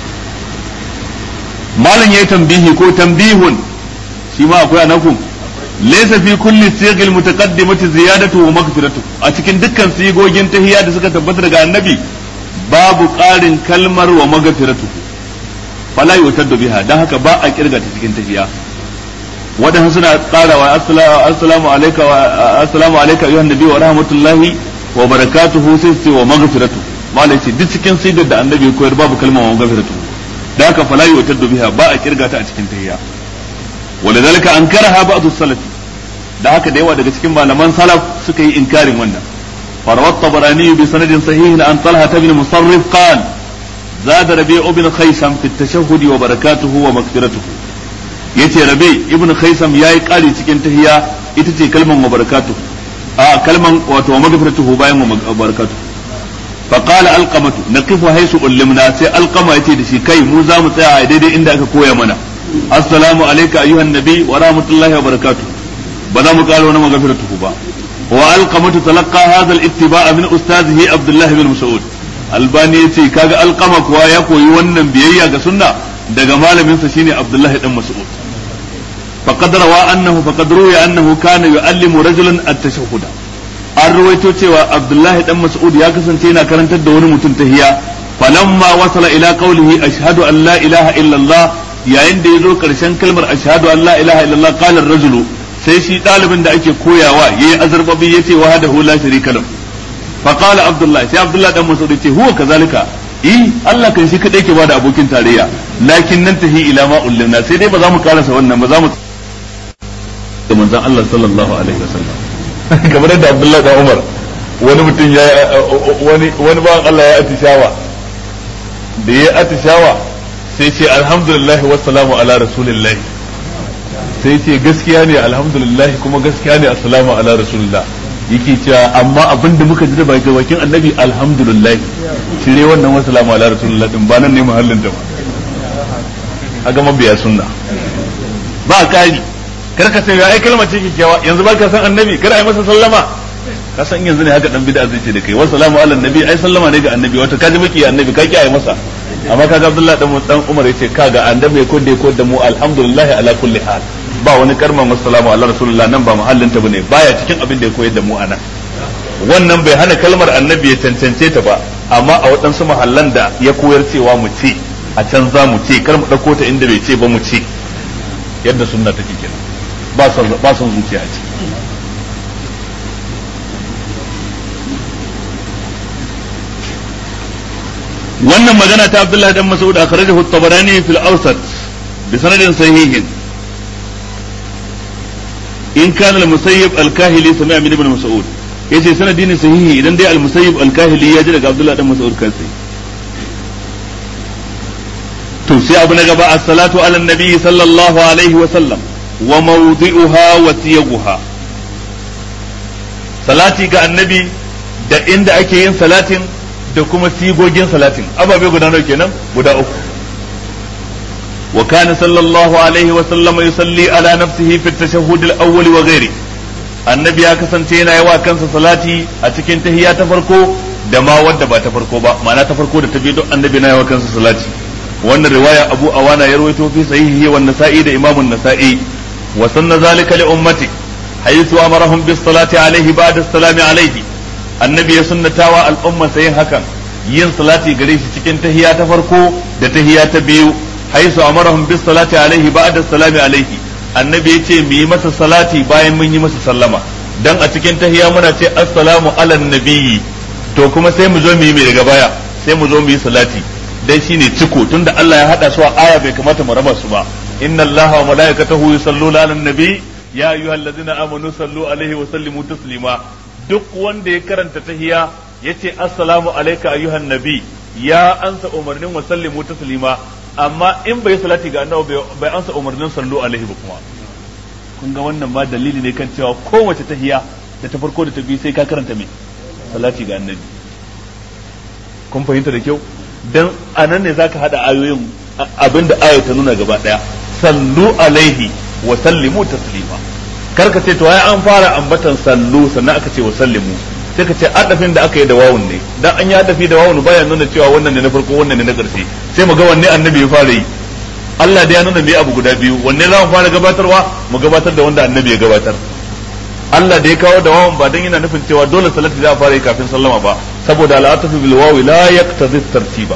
malam yayi tambihi ko tambihun shi ma akwai anaku laysa fi kulli sighil mutaqaddimati ziyadatu wa maghfiratu a cikin dukkan sigogin tahiyya da suka tabbata daga annabi babu ƙarin kalmar wa maghfiratu fala yutaddu biha dan haka ba a kirga ta cikin tahiyya wadannan suna tsarawa assalamu alayka wa assalamu alayka ayyuhan nabi wa rahmatullahi wa barakatuhu sai ce wa maghfiratu malai ce duk cikin sigar da annabi ya koyar babu kalmar wa maghfiratu dan haka fala yutaddu biha ba a kirga ta a cikin tahiyya ولذلك أنكرها بعض السلف da haka da yawa daga cikin malaman salaf suka yi inkarin wannan فروى الطبراني بسند صحيح عن طلحة بن مصرف قال زاد ربيع بن خيسم في التشهد وبركاته ومغفرته yace rabi ibn khaisam yayi kari cikin tahiya ita ce kalman wa barakatuh a kalman wato wa magfiratuhu bayan wa barakatuh fa qala alqamatu naqifu haythu ullimna sai alqama yace da shi kai mu za mu tsaya a daidai inda aka koya mana assalamu alayka ayyuhan nabi wa rahmatullahi wa barakatuh ba za mu karo na magfiratuhu ba wa alqamatu talaqqa hadha al-ittiba' min ustazihi abdullah bin mas'ud albani yace kaga alqama kuwa ya koyi wannan biyayya ga sunna daga malamin sa shine abdullah dan mas'ud faqad rawa annahu faqad ruya annahu kana yu'allimu rajulan at-tashahhud an ruwaito cewa abdullah dan mas'ud ya kasance yana karantar da wani mutum tahiya falamma wasala ila qawlihi ashhadu an la ilaha illa allah yayin da yazo karshen kalmar ashhadu an la ilaha illa allah qala ar-rajulu sai shi ɗalibin da ake koyawa ya yi azarbabi ya ce wahadahu la sharika lahu fa qala abdullah sai abdullah dan mas'ud ya ce huwa kazalika eh Allah kan shi kadai ke bada abokin tarayya lakin nan tahi ila ma ullimna sai dai ba za mu karasa wannan ba za mu da manzon Allah sallallahu alaihi wasallam kamar da abdullah dan umar wani mutum ya wani wani ba Allah ya atishawa da ya atishawa sai ce alhamdulillah wassalamu ala rasulillah sai ce gaskiya ne alhamdulillah kuma gaskiya ne assalamu ala rasulillah yake cewa amma abin da muka ji da bakin annabi alhamdulillah cire wannan wassalamu ala rasulillah din ba nan ne muhallin da ba aga mabiya sunna ba kari kar ka sai ai kalmar ce kikkiawa yanzu ba ka san annabi kar ai masa sallama ka san yanzu ne haka dan bid'a zai ce da kai wassalamu ala annabi ai sallama ne ga annabi wato ka ji miki annabi ka kiyaye masa amma kaga Abdullahi dan dan Umar yace kaga annabi ko da ko da mu alhamdulillah ala kulli hal ba wani karman wassalamu ala rasulullah nan ba mahallin ta bane baya cikin abin da ya koyar da mu anan wannan bai hana kalmar annabi ya cancance ta ba amma a waɗansu mahallan da ya koyar cewa mu ce a can za mu ce kar mu ɗauko ta inda bai ce ba mu ce yadda sunna take kenan ba son ba son zuciya ce wannan magana ta Abdullah dan Mas'ud akhrajahu at-Tabarani fil Awsat bi sanadin sahihin in kana al-Musayyib al-Kahili sami'a min ibn Mas'ud yace sanadi ne sahihi idan dai al-Musayyib al-Kahili ya ji daga Abdullah dan Mas'ud kansa to sai abu na gaba as-salatu ala nabi sallallahu alaihi wa sallam wa mawdi'uha wa siyaguha salati ga annabi da inda ake yin salatin da kuma sigogin salatin ababe guda nawa kenan guda uku wa kana sallallahu alaihi wa sallama yusalli ala nafsihi fi at-tashahhud al-awwal wa ghairi annabi ya kasance yana yawa kansa salati a cikin tahiyya ta farko da ma wadda ba ta farko ba ma'ana ta farko da ta biyu duk annabi na yawa kansa salati wannan riwaya abu awana ya rawaito fi sahihi wa nasa'i da imamun nasa'i wa sanna zalika li ummati haythu amarahum bis salati alaihi ba'da as-salami alaihi annabi ya sunnatawa al'umma yin hakan yin salati gare shi cikin tahiya ta farko da tahiya ta biyu haisu amarahum bis salati alaihi ba'da salami alaihi annabi ya ce mu yi masa salati bayan mun yi masa sallama dan a cikin tahiya muna ce assalamu ala nabiyyi to kuma sai mu zo mu yi mai daga baya sai mu zo mu yi salati dan shine ciko tunda Allah ya hada su a aya bai kamata mu raba su ba inna allaha wa malaikatahu yusalluna ala nabi ya ayyuhallazina amanu sallu alaihi wa sallimu taslima duk wanda ya karanta tahiya yace assalamu alayka ayyuhan nabi ya ansa umarnin wa sallimu taslima amma in bai salati ga annabi bai ansa umarnin sallu alaihi ba kuma kun ga wannan ma dalili ne kan cewa kowace tahiya da ta farko da ta biyu sai ka karanta me salati ga annabi kun fahimta da kyau dan anan ne zaka hada ayoyin abinda aya ta nuna gaba daya sallu alaihi wa sallimu taslima karka ce to ai an fara ambatan sallu sannan aka ce wa sallimu sai ka ce adafin da aka yi da wawun ne dan an yi adafi da wawun baya nuna cewa wannan ne na farko wannan ne na ƙarshe sai mu ga wanne annabi ya fara yi Allah da ya nuna mai abu guda biyu wanne za mu fara gabatarwa mu gabatar da wanda annabi ya gabatar Allah da ya kawo da wawan ba dan yana nufin cewa dole salati za a fara yi kafin sallama ba saboda al'atafu bil wawi la yaqtadi tartiba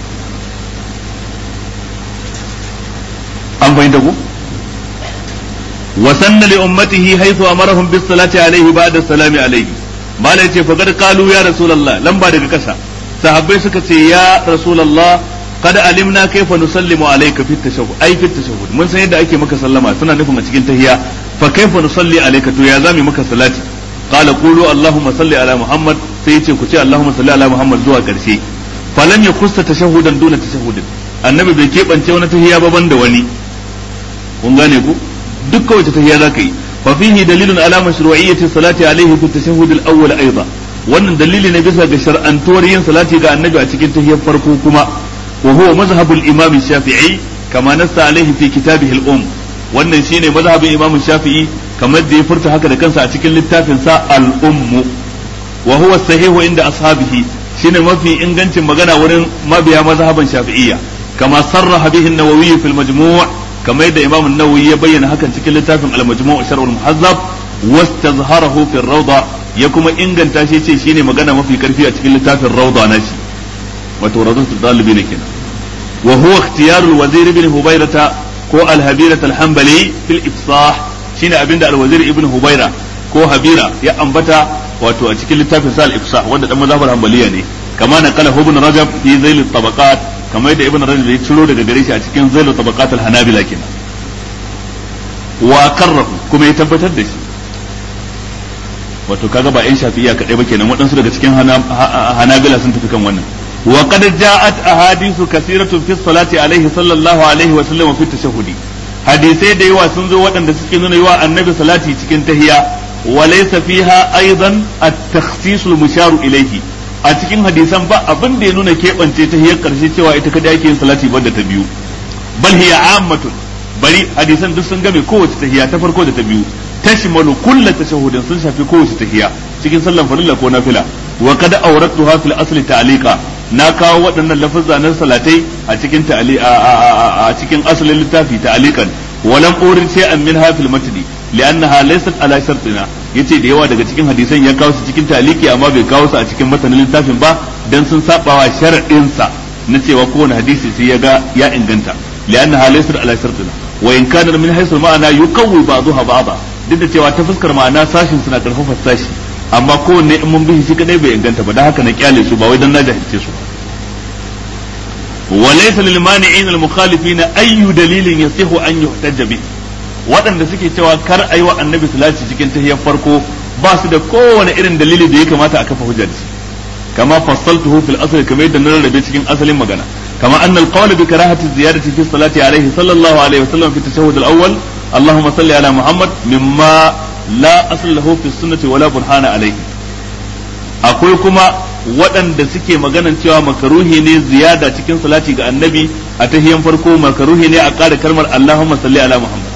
an fahimta ku wa sanna li ummatihi haythu amarahum bis salati alayhi ba'da salami alayhi mala yace fa kad qalu ya rasulullah lamba daga kasa sahabbai suka ce ya rasulullah qad alimna kayfa nusallimu alayka fi tashahhud ai fi tashahhud mun san yadda ake maka sallama suna nufin a cikin tahiyya fa kayfa nusalli alayka to ya zami maka salati qala qulu allahumma salli ala muhammad sai yace ku ce allahumma salli ala muhammad zuwa karshe falam yakussa tashahhudan duna tashahhudin annabi bai keɓance wani tahiyya ba banda wani kun gane ku dukkan wace tahiyya zaka yi fa fihi dalilun ala mashru'iyyati salati alayhi fi tashahhud al-awwal aidan wannan dalili ne bisa ga shar'antuwar yin salati ga annabi a cikin tahiyyar farko kuma wa huwa mazhabu al-imam shafi'i kama nassa alayhi fi kitabihi al-um wannan shine mazhabin imam shafi'i kamar da ya furta haka da kansa a cikin littafin sa al-um wa huwa sahihu inda ashabihi shine mafi ingancin magana wurin mabiya mazhaban shafi'iyya kama sarraha bihi an-nawawi fi al-majmu' kamar yadda imam an-nawawi ya bayyana hakan cikin littafin al-majmu' sharh al-muhazzab wastazharahu fi ar-rawda ya kuma inganta shi ce shine magana mafi karfi a cikin littafin rawda nashi wato rawdatu dalibi ne kenan wa huwa ikhtiyarul wazir ibn hubayrata ko al-habirah al-hanbali fil ifsah shine abinda al-wazir ibn hubayra ko habira ya ambata wato a cikin littafin sa al-ifsah wanda dan mazhabar hanbaliya ne kama na kala ibn rajab fi zail at-tabaqat kamar yadda ibn rajab ya ciro daga gare shi a cikin zail at-tabaqat al-hanabila kenan wa karrahu kuma ya tabbatar da shi wato kaga ba yan shafi'iyya kadai ba kenan waɗansu daga cikin hanabila sun tafi kan wannan wa qad ja'at ahadithu kaseeratun fi salati alaihi sallallahu alaihi wa sallam fi tashahhudi hadisai da yawa sun zo waɗanda suke nuna yawa annabi salati cikin tahiya wa laysa fiha aidan at-takhsis al-mushar ilayhi a cikin hadisan ba abin da ya nuna keɓance tahiyar karshe cewa ita kada ake yin salati banda ta biyu bal hiya ammatun bari hadisan duk sun game kowace tahiya ta farko da ta biyu tashmalu kullu tashahhudin sun shafi kowace tahiya cikin sallan farilla ko nafila wa qad awratuha fil asli ta'liqa na kawo waɗannan lafazza na salatai a cikin ta'ali a cikin asalin littafi ta'liqan walam urid shay'an minha fil matni li'annaha laysat ala shartina yace da yawa daga cikin hadisan ya kawo su cikin ta'liqi amma bai kawo su a cikin matanin littafin ba dan sun sabawa sharadin sa na cewa kowane hadisi sai ya ga ya inganta li'annaha laysat ala shartina wa in kana min haythu ma'ana yuqawwi ba'daha ba'da duk da cewa ta fuskar ma'ana sashin suna karfafa sashi amma kowanne in mun bihi shi kadai bai inganta ba dan haka na kyale su ba wai dan na jahilce su wa laysa lil mani'in al mukhalifin ayyu dalilin yasihu an yuhtajja bi waɗanda suke cewa kar ayi wa annabi salati cikin tahiyyar farko ba su da kowane irin dalili da ya kamata a kafa hujja da shi kama fassaltuhu fil asl kamar yadda na rarrabe cikin asalin magana kama anna al qawl bi karahati ziyadati fi salati alayhi sallallahu alaihi wasallam fi tashahhud al awwal اللهم صل على محمد مما لا أصل له في السنة ولا برهان عليه akwai kuma waɗanda suke maganan cewa makaruhi ne ziyada cikin salati ga annabi a tahiyan farko makaruhi ne a ƙara kalmar Allahumma salli ala Muhammad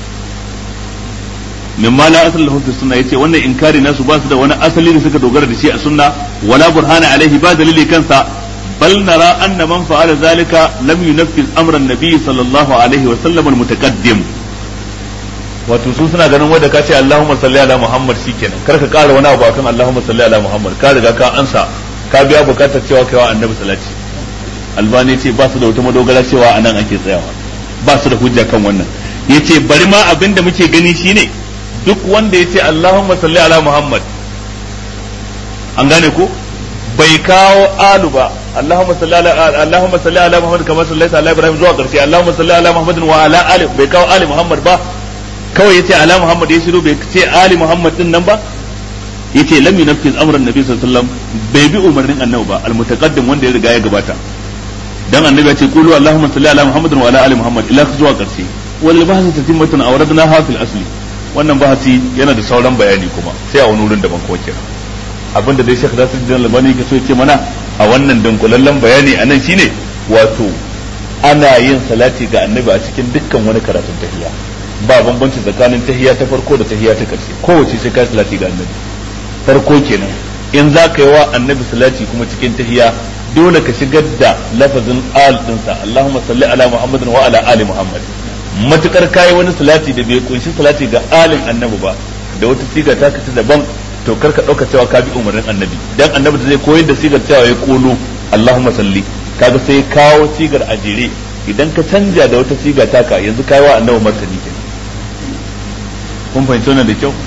mimma la asal lahu fi sunna yace wannan inkari nasu ba su da wani asali da suka dogara da shi a sunna wala burhana alaihi ba dalili kansa bal nara anna man fa'ala zalika lam yunaffiz amra an-nabi sallallahu alaihi wa sallam al-mutaqaddim wato su suna ganin wanda ka ce Allahumma salli ala Muhammad shikenan kar ka ƙara wani abu akan Allahumma salli ala Muhammad ka riga ka ansa ka biya bukatar cewa kai wa annabi salati albani ce ba su da wata madogara cewa anan ake tsayawa ba su da hujja kan wannan yace bari ma abin da muke gani shine duk wanda yace Allahumma salli ala Muhammad an gane ko bai kawo alu ba Allahumma salli ala Allahumma salli ala Muhammad kama sallaita ala Ibrahim zuwa karshe Allahumma salli ala Muhammadin wa ala ali bai kawo ali Muhammad ba kawai yace ala Muhammad ya shiru bai ce ali Muhammad din nan ba yace lam yunfiz amran nabi sallallahu alaihi wasallam bai bi umarnin annabi ba almutaqaddim wanda ya riga ya gabata dan annabi ya ce qulu allahumma salli ala muhammadin wa ala ali muhammad ila zuwa karshe wal bahsi tatimmatun awradna ha fil asli wannan bahasi yana da sauran bayani kuma sai a wani wurin daban kuma kira abinda dai Sheikh Nasiruddin Albani yake so ya ce mana a wannan dunkulallen bayani anan shine wato ana yin salati ga annabi a cikin dukkan wani karatun tahiyya ba bambanci tsakanin tahiyya ta farko da tahiyya ta karshe kowace sai kai salati ga annabi farko kenan in za ka yi wa annabi salati kuma cikin tahiya dole ka shigar da lafazin al dinsa Allahumma salli ala Muhammadin wa ala ali Muhammad matukar kai wani salati da bai kunshi salati ga alin annabi ba da wata siga ta kace daban to kar ka dauka cewa ka bi umarnin annabi dan annabi da zai koyar da sigar cewa ya kulu Allahumma salli kaga sai kawo sigar a jere idan ka canja da wata siga taka yanzu kai wa annabi martani kenan kun fahimci wannan da kyau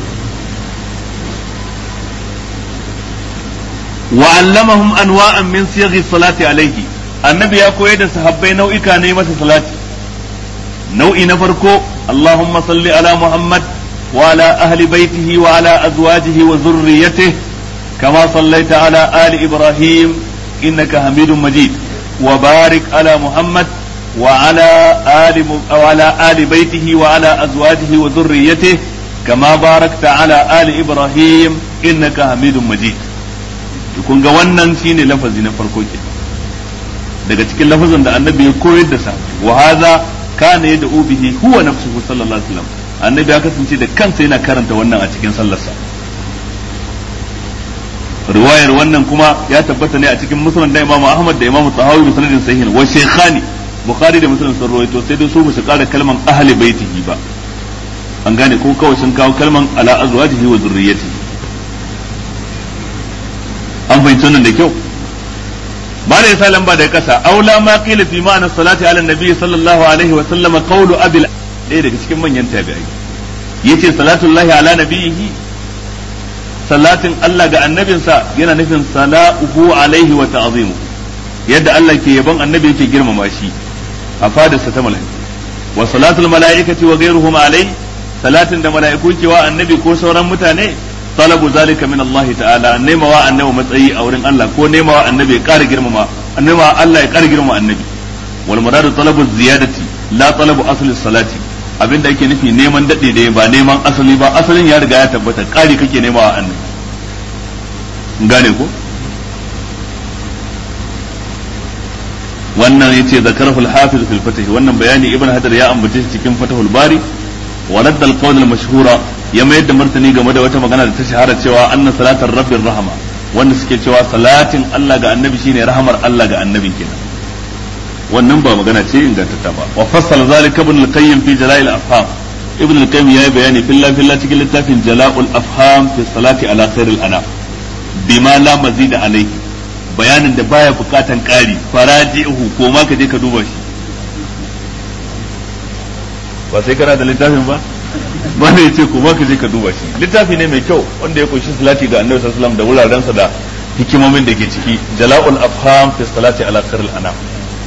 wa allamahum anwa'an min siyaghi salati alayhi annabi ya koyar da sahabbai nau'ika ne masa salati nau'i na farko allahumma salli ala muhammad wa ala ahli baitihi wa ala azwajihi wa zurriyyatihi kama sallaita ala ali ibrahim innaka hamidum majid wa barik ala muhammad wa ala ali wa ala ali baitihi wa ala azwajihi wa zurriyyatihi kama barakta ala ali ibrahim innaka hamidum majid kun ga wannan shine lafazi na farko ke daga cikin lafazin da annabi ya koyar da sa wa hadha kana yad'u bihi huwa nafsuhu sallallahu alaihi wasallam annabi ya kasance da kansa yana karanta wannan a cikin sallarsa riwayar wannan kuma ya tabbata ne a cikin musnad da Imam Ahmad da Imam Tahawi bi sanadin sahih wa shaykhani Bukhari da Muslim sun rawaito sai dai su ba su kara kalman ahli baitihi ba an gane ko kawai sun kawo kalman ala azwajihi wa zurriyyatihi an fahimci wannan da kyau ba da yasa lamba da kasa aula ma qila fi ma'ana salati ala nabi sallallahu alaihi wa sallama qawlu abil ɗaya daga cikin manyan tabi'ai yace salatullahi ala nabiyihi salatin Allah ga annabinsa yana nufin sala'uhu alaihi wa ta'zimu yadda Allah ke yabon annabi yake girmama shi a fadarsa ta mala'iku wa salatul mala'ikati wa ghayruhum alai salatin da mala'iku ke wa annabi ko sauran mutane talabu zalika min Allah ta'ala nemawa annabi matsayi a wurin Allah ko nemawa annabi ya ƙara girmama nemawa Allah ya ƙara girmama annabi wal muradu talabu ziyadati la talabu asli salati abinda ake nufi neman dade da ba neman asali ba asalin ya riga ya tabbata ƙari kake nemawa annabi gane ko wannan yace zakarahu al-hafiz fil fatih wannan bayani ibn hadar ya ambace shi cikin fatahul bari wa radda al-qawl al-mashhura ya mayar da martani game da wata magana da ta shahara cewa anna salatar rabbir rahama wanda suke cewa salatin Allah ga annabi shine rahamar Allah ga annabi kenan wannan ba magana ce ingantatta ba wa fassala zalika ibn al-qayyim fi jala'il afham ibn al-qayyim yayi bayani filla filla cikin littafin jala'ul afham fi salati ala khairil anam bima la mazida alayhi bayanin da baya bukatan ƙari faraji'uhu ko ma ka je ka duba shi ba sai kana da littafin ba ba ne ce ko ma ka je ka duba shi littafi ne mai kyau wanda ya kunshi salati ga annabi sallallahu alaihi wasallam da wurarensa da hikimomin da ke ciki jala'ul afham fi salati ala khairil anam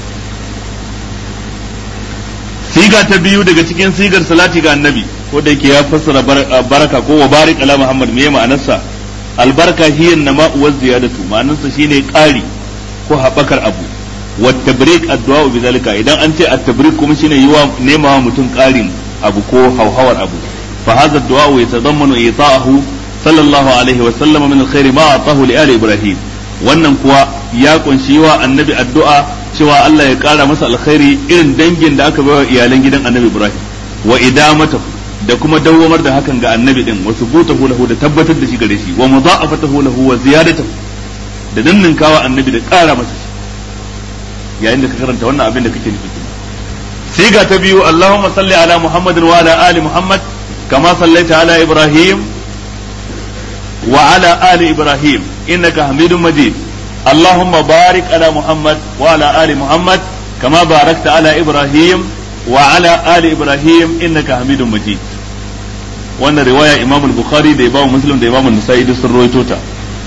siga ta biyu daga cikin sigar salati ga annabi ko da yake ya fassara baraka ko wa barik ala muhammad me ma'anarsa albarka hiya nama wa ziyadatu ma'anarsa shine ƙari ko haɓakar abu wa tabrik addu'a bi zalika idan an ce at-tabrik kuma shine yiwa nema wa mutum ƙarin abu ko hauhawar abu fa hadha ad-du'a yatadammanu ita'ahu sallallahu alaihi wa sallam min al-khair ma atahu li ali ibrahim wannan kuwa ya kunshi wa annabi addu'a cewa Allah ya kara masa alkhairi irin dangin da aka bayar iyalan gidan annabi ibrahim wa idamatahu da kuma dawwamar da hakan ga annabi din wa subutahu lahu da tabbatar da shi gare shi wa mudha'afatahu lahu wa ziyadatahu da ninninkawa annabi da ƙara masa shi yayin da ka karanta wannan abin da kake nufi siga ta biyu Allahumma salli ala Muhammadin wa ala ali Muhammad kama sallaita ala Ibrahim wa ala ali Ibrahim innaka Hamidum Majid Allahumma barik ala Muhammad wa ala ali Muhammad kama barakta ala Ibrahim وعلى آل إبراهيم إنك حميد مجيد wannan riwaya Imam Bukhari da Imam Muslim da Imam Nasa'i duk sun rawaito ta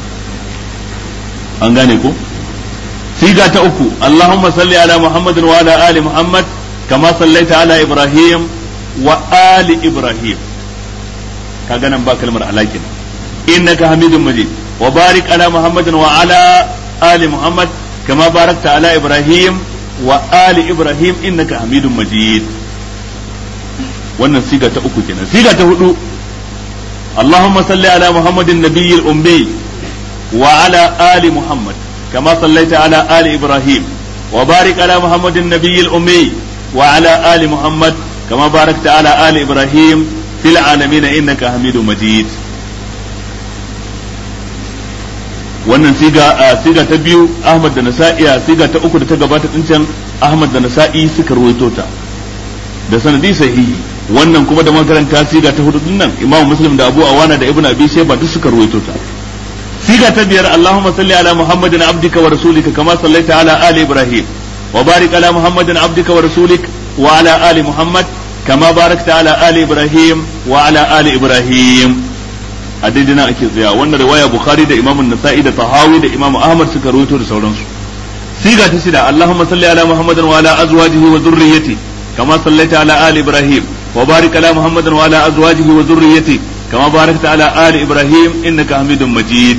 an gane ko siga ta uku Allahumma salli ala Muhammadin wa ala ali Muhammad kama sallaita ala Ibrahim wa ali Ibrahim kaga nan ba kalmar alakin innaka hamidun majid wa barik ala Muhammadin wa ala ali Muhammad kama barakta ala Ibrahim wa ali ibrahim innaka hamidun majid wannan siga ta uku kenan siga ta hudu اللهم صل على محمد النبي الأمي وعلى آل محمد كما صليت على آل إبراهيم وبارك على محمد النبي الأمي وعلى آل محمد كما باركت على آل إبراهيم في العالمين إنك حميد مجيد wannan siga a siga ta biyu Ahmad da Nasa'i a siga ta uku da ta gabata din can Ahmad da Nasa'i suka ruwaito ta da sanadi sahihi wannan kuma da makaranta siga ta hudu din nan Imam Muslim da Abu Awana da Ibn Abi Shayba duk suka ruwaito ta siga ta biyar Allahumma salli ala Muhammadin abdika wa rasulika kama sallaita ala ali Ibrahim wa barik ala Muhammadin abdika wa rasulik wa ala ali Muhammad kama barakta ala ali Ibrahim wa ala ali Ibrahim a daidai nan ake tsaya wannan riwaya bukhari da imam nasa'i da tahawi da imam ahmad suka rawaito da sauransu siga ta shida allahumma salli ala muhammadin wa ala azwajihi wa dhurriyyati kama sallaita ala ali ibrahim wa barik ala muhammadin wa ala azwajihi wa dhurriyyati kama barakta ala ali ibrahim innaka hamidum majid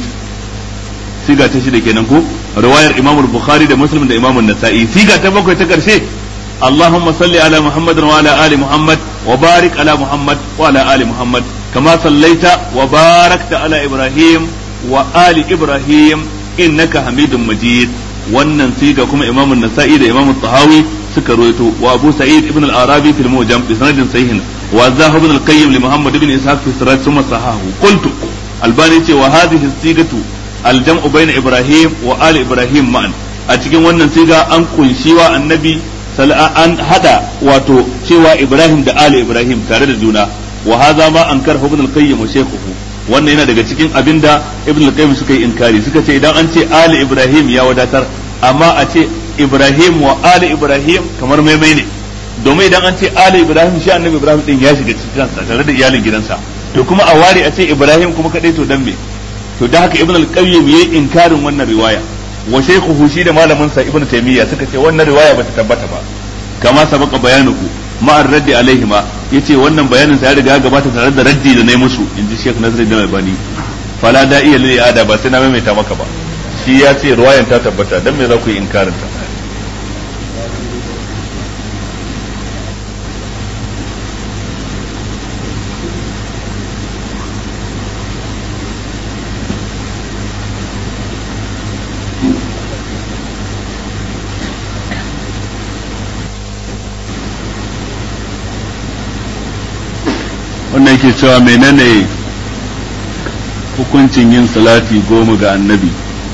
siga ta shida kenan ko riwayar imam bukhari da muslim da imam nasa'i siga ta bakwai ta karshe اللهم صل على محمد وعلى آل محمد وبارك على محمد وعلى آل محمد كما صليت وباركت على إبراهيم وآل إبراهيم إنك حميد مجيد wannan siga kuma imam nasa'i da imam tahawi suka ruwaito wa abu sa'id ibn al-arabi fil mujam bi sanadin sahihin wa zahab ibn al-qayyim li muhammad ibn ishaq fi siraj thumma sahahu qultu albani ce wa hadhihi sigatu al-jam'u bayna ibrahim wa ali ibrahim ma'an a cikin wannan siga an kunshi wa annabi an hada wato cewa Ibrahim da Ali Ibrahim tare da juna wa hadha ma ankar ibn al-qayyim wa shaykhuhu wannan yana daga cikin abinda ibn al-qayyim suka yi inkari suka ce idan an ce Ali Ibrahim ya wadatar amma a ce Ibrahim wa Ali Ibrahim kamar maimai ne domin idan an ce Ali Ibrahim shi annabi Ibrahim din ya shiga cikin kansa tare da iyalin gidansa to kuma a ware a ce Ibrahim kuma kadai to dan me to da haka ibn al-qayyim yayi inkarin wannan riwaya wa shaykhuhu shi da malamin sa ibnu taymiya suka ce wannan riwaya bata tabbata ba kama sabaka bayanuku ma ar-raddi alaihi ma yace wannan bayanin sa ya riga gabata tare da raddi da nayi musu inji Sheikh Nasruddin Albani fala da iya lil ada ba sai na maimaita maka ba shi ya ce riwayan ta tabbata dan me za ku yi inkarin ta wannan yake cewa menene hukuncin yin salati goma ga annabi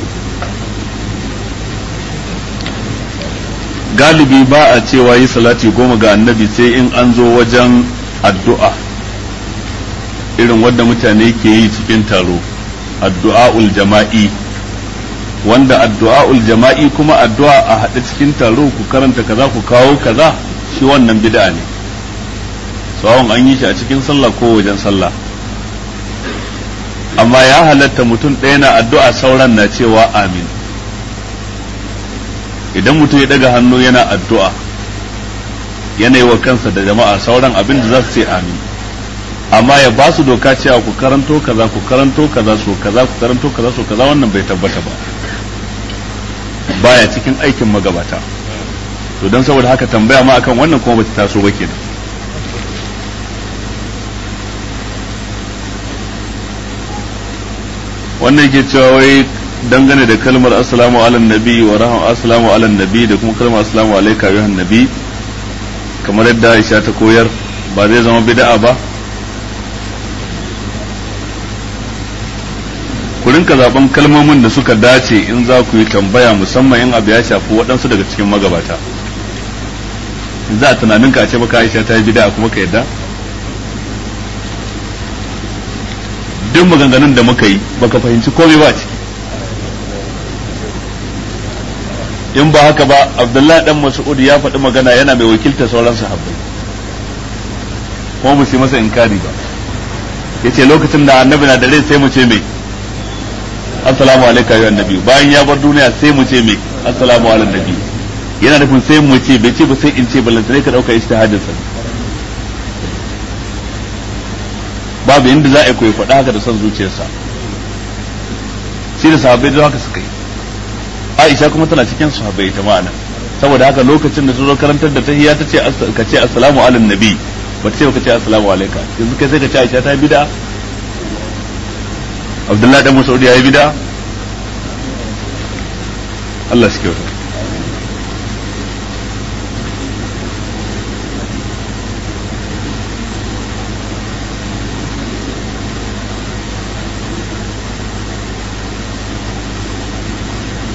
galibi ba a cewa yi salati goma ga annabi sai in an zo wajen addu'a irin wadda mutane ke yi cikin taro addu'a'ul jama'i wanda addu'a'ul jama'i kuma addu'a a haɗe cikin taro ku karanta kaza ku kawo kaza shi wannan bid'a ne tsawon an yi shi a cikin sallah ko wajen sallah amma ya halatta mutum ɗaya na addu'a sauran na cewa amin idan mutum ya daga hannu yana addu'a yana yi wa kansa da jama'a sauran abin da za su ce amin amma ya ba su doka cewa ku karanto kaza ku karanto kaza so kaza ku karanto kaza so kaza wannan bai tabbata ba baya cikin aikin magabata to don saboda haka tambaya ma akan wannan kuma bata taso ba kenan wannan yake cewa wai dangane da kalmar assalamu ala nabi wa raham assalamu ala nabi da kuma kalmar assalamu alayka ayyuhan nabi kamar yadda Aisha ta koyar ba zai zama bid'a ba ku rinka zaben kalmomin da suka dace in za ku yi tambaya musamman in abu ya shafi waɗansu daga cikin magabata za a tunanin ka ce baka Aisha ta yi bid'a kuma ka yadda duk maganganun da muka yi baka fahimci komai ba ciki in ba haka ba abdullahi dan mas'ud ya faɗi magana yana mai wakilta sauran sahabbai kuma mu yi masa inkari ba yace lokacin da annabi na da rai sai mu ce mai assalamu alaikum ya annabi bayan ya bar duniya sai mu ce mai assalamu ala nabi yana nufin sai mu ce bai ce ba sai in ce balantane ka dauka ijtihadin sa babu inda za a koyi faɗa haka da son zuciyarsa shi da sahabbai da haka suka yi Aisha kuma tana cikin sahabbai ta ma'ana saboda haka lokacin da su zo karantar da tahiyya ta ce ka ce assalamu ala nabi ba ta ce ka ce assalamu alayka yanzu kai sai ka ce Aisha ta yi bid'a Abdullahi dan Mas'ud ya yi bid'a Allah shi kyauta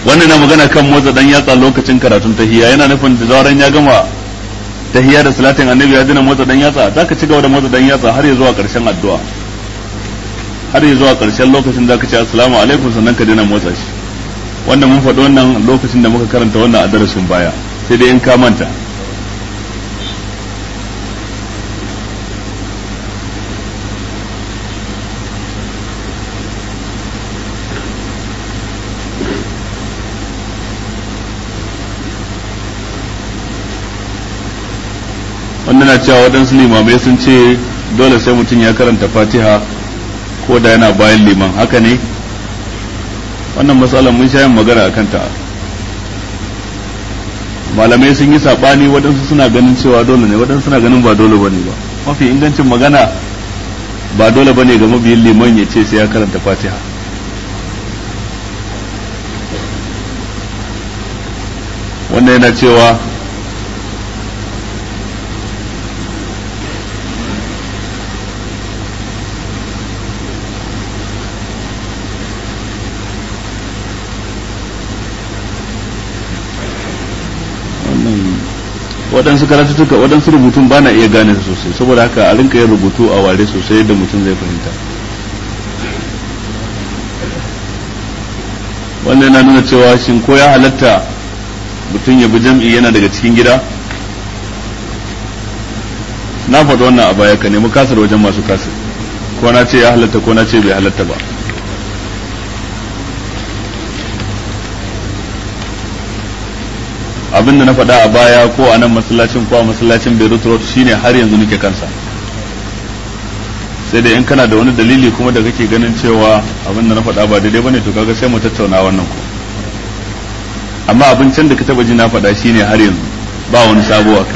wannan na magana kan motsa dan yatsa lokacin karatun tahiyya yana nufin da zaran ya gama tahiyya da salatin annabi ya dina motsa dan yatsa zaka ci gaba da motsa dan yatsa har ya zuwa karshen addu'a har ya zuwa karshen lokacin zaka ce assalamu alaikum sannan ka dina motsa shi wanda mun faɗi wannan lokacin da muka karanta wannan a darasin baya sai dai in ka manta wanda na cewa waɗansu limamai sun ce dole sai mutum ya karanta fatiha ko da yana bayan liman haka ne wannan matsalar mun sha yin magana a kanta malamai sun yi saɓani waɗansu suna ganin cewa dole ne waɗansu suna ganin ba dole ba ne ba mafi ingancin magana ba dole ba ne ga mabiyin liman ya ce sai ya karanta fatiha wannan yana cewa waɗansu karatuttuka waɗansu rubutun ba na iya gane su sosai saboda haka a rinka yin rubutu a ware sosai yadda mutum zai fahimta wannan yana nuna cewa shin ko ya halatta mutum ya bi jam'i yana daga cikin gida na faɗi wannan a baya ka nemi kasar wajen masu kasar ko na ce ya halatta ko na ce bai halatta ba abin da na faɗa a baya ko a nan masallacin ko a masallacin Beirut Road shine har yanzu nake kansa sai da in kana da wani dalili kuma da kake ganin cewa abin da na faɗa ba daidai bane to kaga sai mu tattauna wannan ko amma abincin da ka taba ji na faɗa shine har yanzu ba wani sabo a kai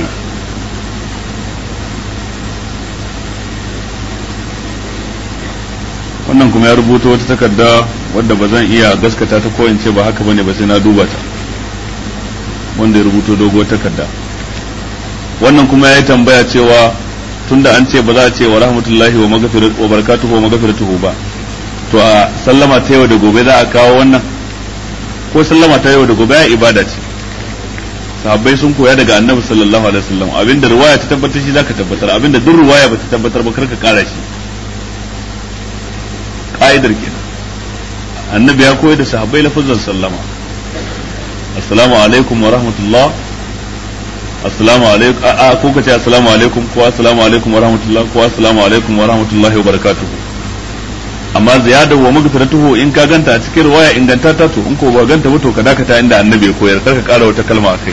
wannan kuma ya rubuta wata takarda wadda ba zan iya gaskata ta ko in ce ba haka bane ba sai na duba ta wanda ya rubuto dogo takarda wannan kuma ya yi tambaya cewa tunda an ce ba za a ce wa rahmatullahi wa magfiratuhu wa barakatuhu wa magfiratuhu ba to a sallama ta yau da gobe za a kawo wannan ko sallama ta yau da gobe ya ibada ce sahabbai sun koya daga annabi sallallahu alaihi wasallam abinda ruwaya ta tabbatar shi zaka tabbatar abinda duk ruwaya ba ta tabbatar ba karka kara shi ka'idar kenan annabi ya koyar da sahabbai lafazan sallama assalamu alaikum wa rahmatullah assalamu alaikum a ko kace assalamu alaikum ko assalamu alaikum wa rahmatullah ko assalamu alaikum wa rahmatullahi wa barakatuh amma ziyada wa magfiratuhu in ka ganta a cikin riwaya inganta ta to in ko ba ganta ba to ka dakata inda annabi ya koyar karka kara wata kalma akai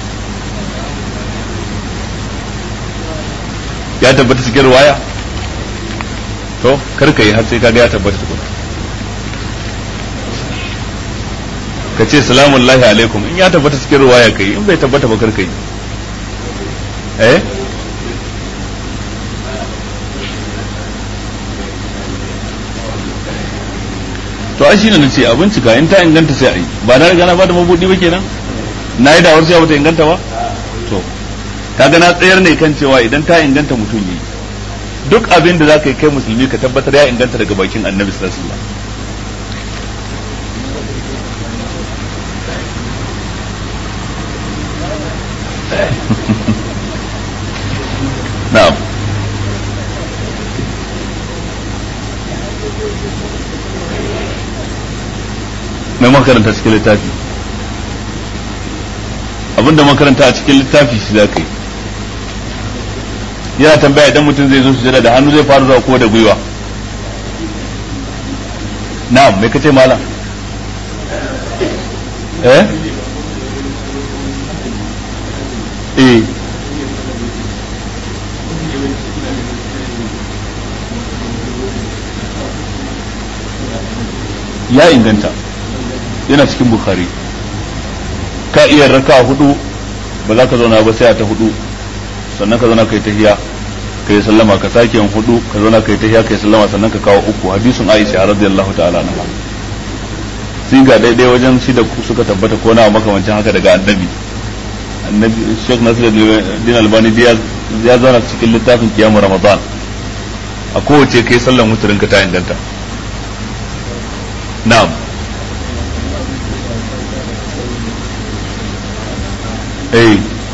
ya tabbata cikin riwaya to karka yi har sai kaga ya tabbata tukuna ka ce salamun lahi alaikum in ya tabbata cikin ruwaya kai in bai tabbata ba kar kai eh to ai shine nace a bincika in ta inganta sai ai ba na riga na bada mabudi ba kenan na yi dawar cewa bata inganta ba to kaga na tsayar ne kan cewa idan ta inganta mutum yi duk abin da zaka yi kai musulmi ka tabbatar ya inganta daga bakin annabi sallallahu alaihi wasallam na'am mai makaranta cikin littafi abinda makaranta a cikin littafi shi za ka yi yana tambaya idan mutum zai zo sujada da hannu zai fara zuwa ko da gwiwa na'am me kace malam eh eh ya inganta yana cikin bukhari ka iya raka hudu ba za ka zauna ba sai a ta hudu sannan ka zauna kai tahiya ka yi sallama ka sake yin hudu ka zauna kai tahiya ka yi sallama sannan ka kawo uku hadisin aisha radiyallahu ta'ala anha sai ga daidai wajen shi da suka tabbata ko na makamancin haka daga annabi annabi Sheikh Nasiruddin Albani ya zauna cikin littafin kiyamu Ramadan a kowace kai sallan muturin ka ta inganta na'am eh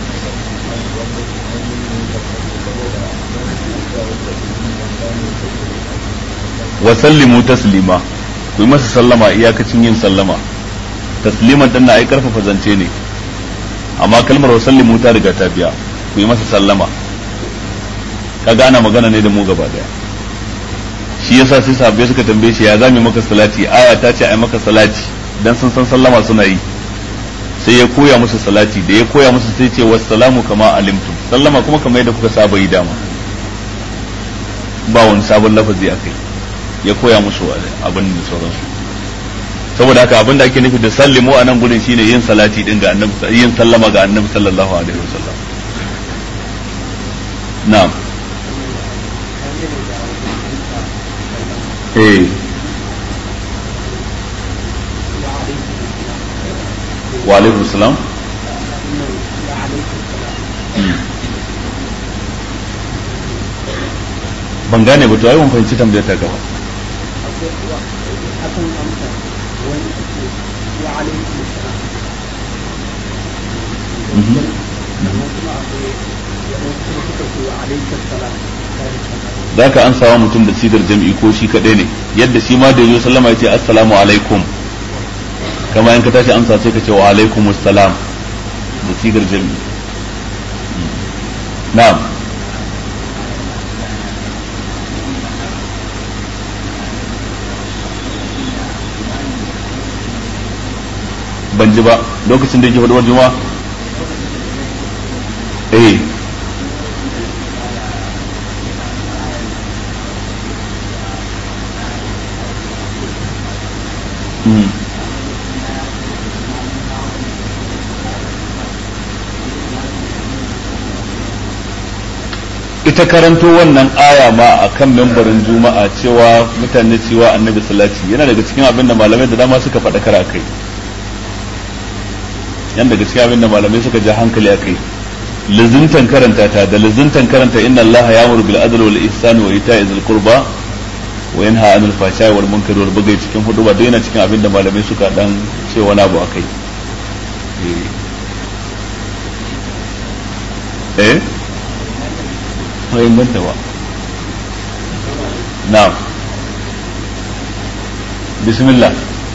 wa sallimu taslima ku yi masa sallama iyakacin yin sallama tasliman dan na ai karfafa zance ne amma kalmar wa sallimu ta riga ta biya ku yi masa sallama ka gana magana ne da mu gaba daya shi yasa sai sahabbai suka tambaye shi ya zame maka salati aya ta ce ai maka salati dan sun san sallama suna yi sai ya koya musu salati da ya koya musu sai ce wassalamu kama alimtum sallama kuma kamar yadda kuka saba yi dama ba wani sabon lafazi akai ya koya musu abin da sauransu saboda haka abin da ake nufi da sallimu a nan gudun shine yin salati din ga annabi yin sallama ga annabi sallallahu alaihi wasallam na'am eh wa alaikum salam ban gane ba to ai ban fahimci tambayar ta gaba za ka an sawa mutum da sigar jam'i ko shi kaɗai ne yadda shi ma da yazo sallama ya ce assalamu alaikum kama in ka tashi amsa sai ka ce wa alaikum assalam da sigar jam'i na'am ban ji ba lokacin da yake faɗuwar juma'a eh ita karanto wannan aya ma a kan membarin juma'a cewa mutane cewa annabi salati yana daga cikin abin da malamai da dama suka faɗa kara kai yan daga cikin abin da malamai suka ja hankali a kai lizintan karanta ta da lizintan karanta inna allaha ya'muru bil adli wal ihsani wa ita'i dhil qurba wa yanha 'anil fahsha'i wal munkari wal baghi cikin hudu ba dai yana cikin abin da malamai suka dan ce wani abu akai eh mai banta ba na'am bismillah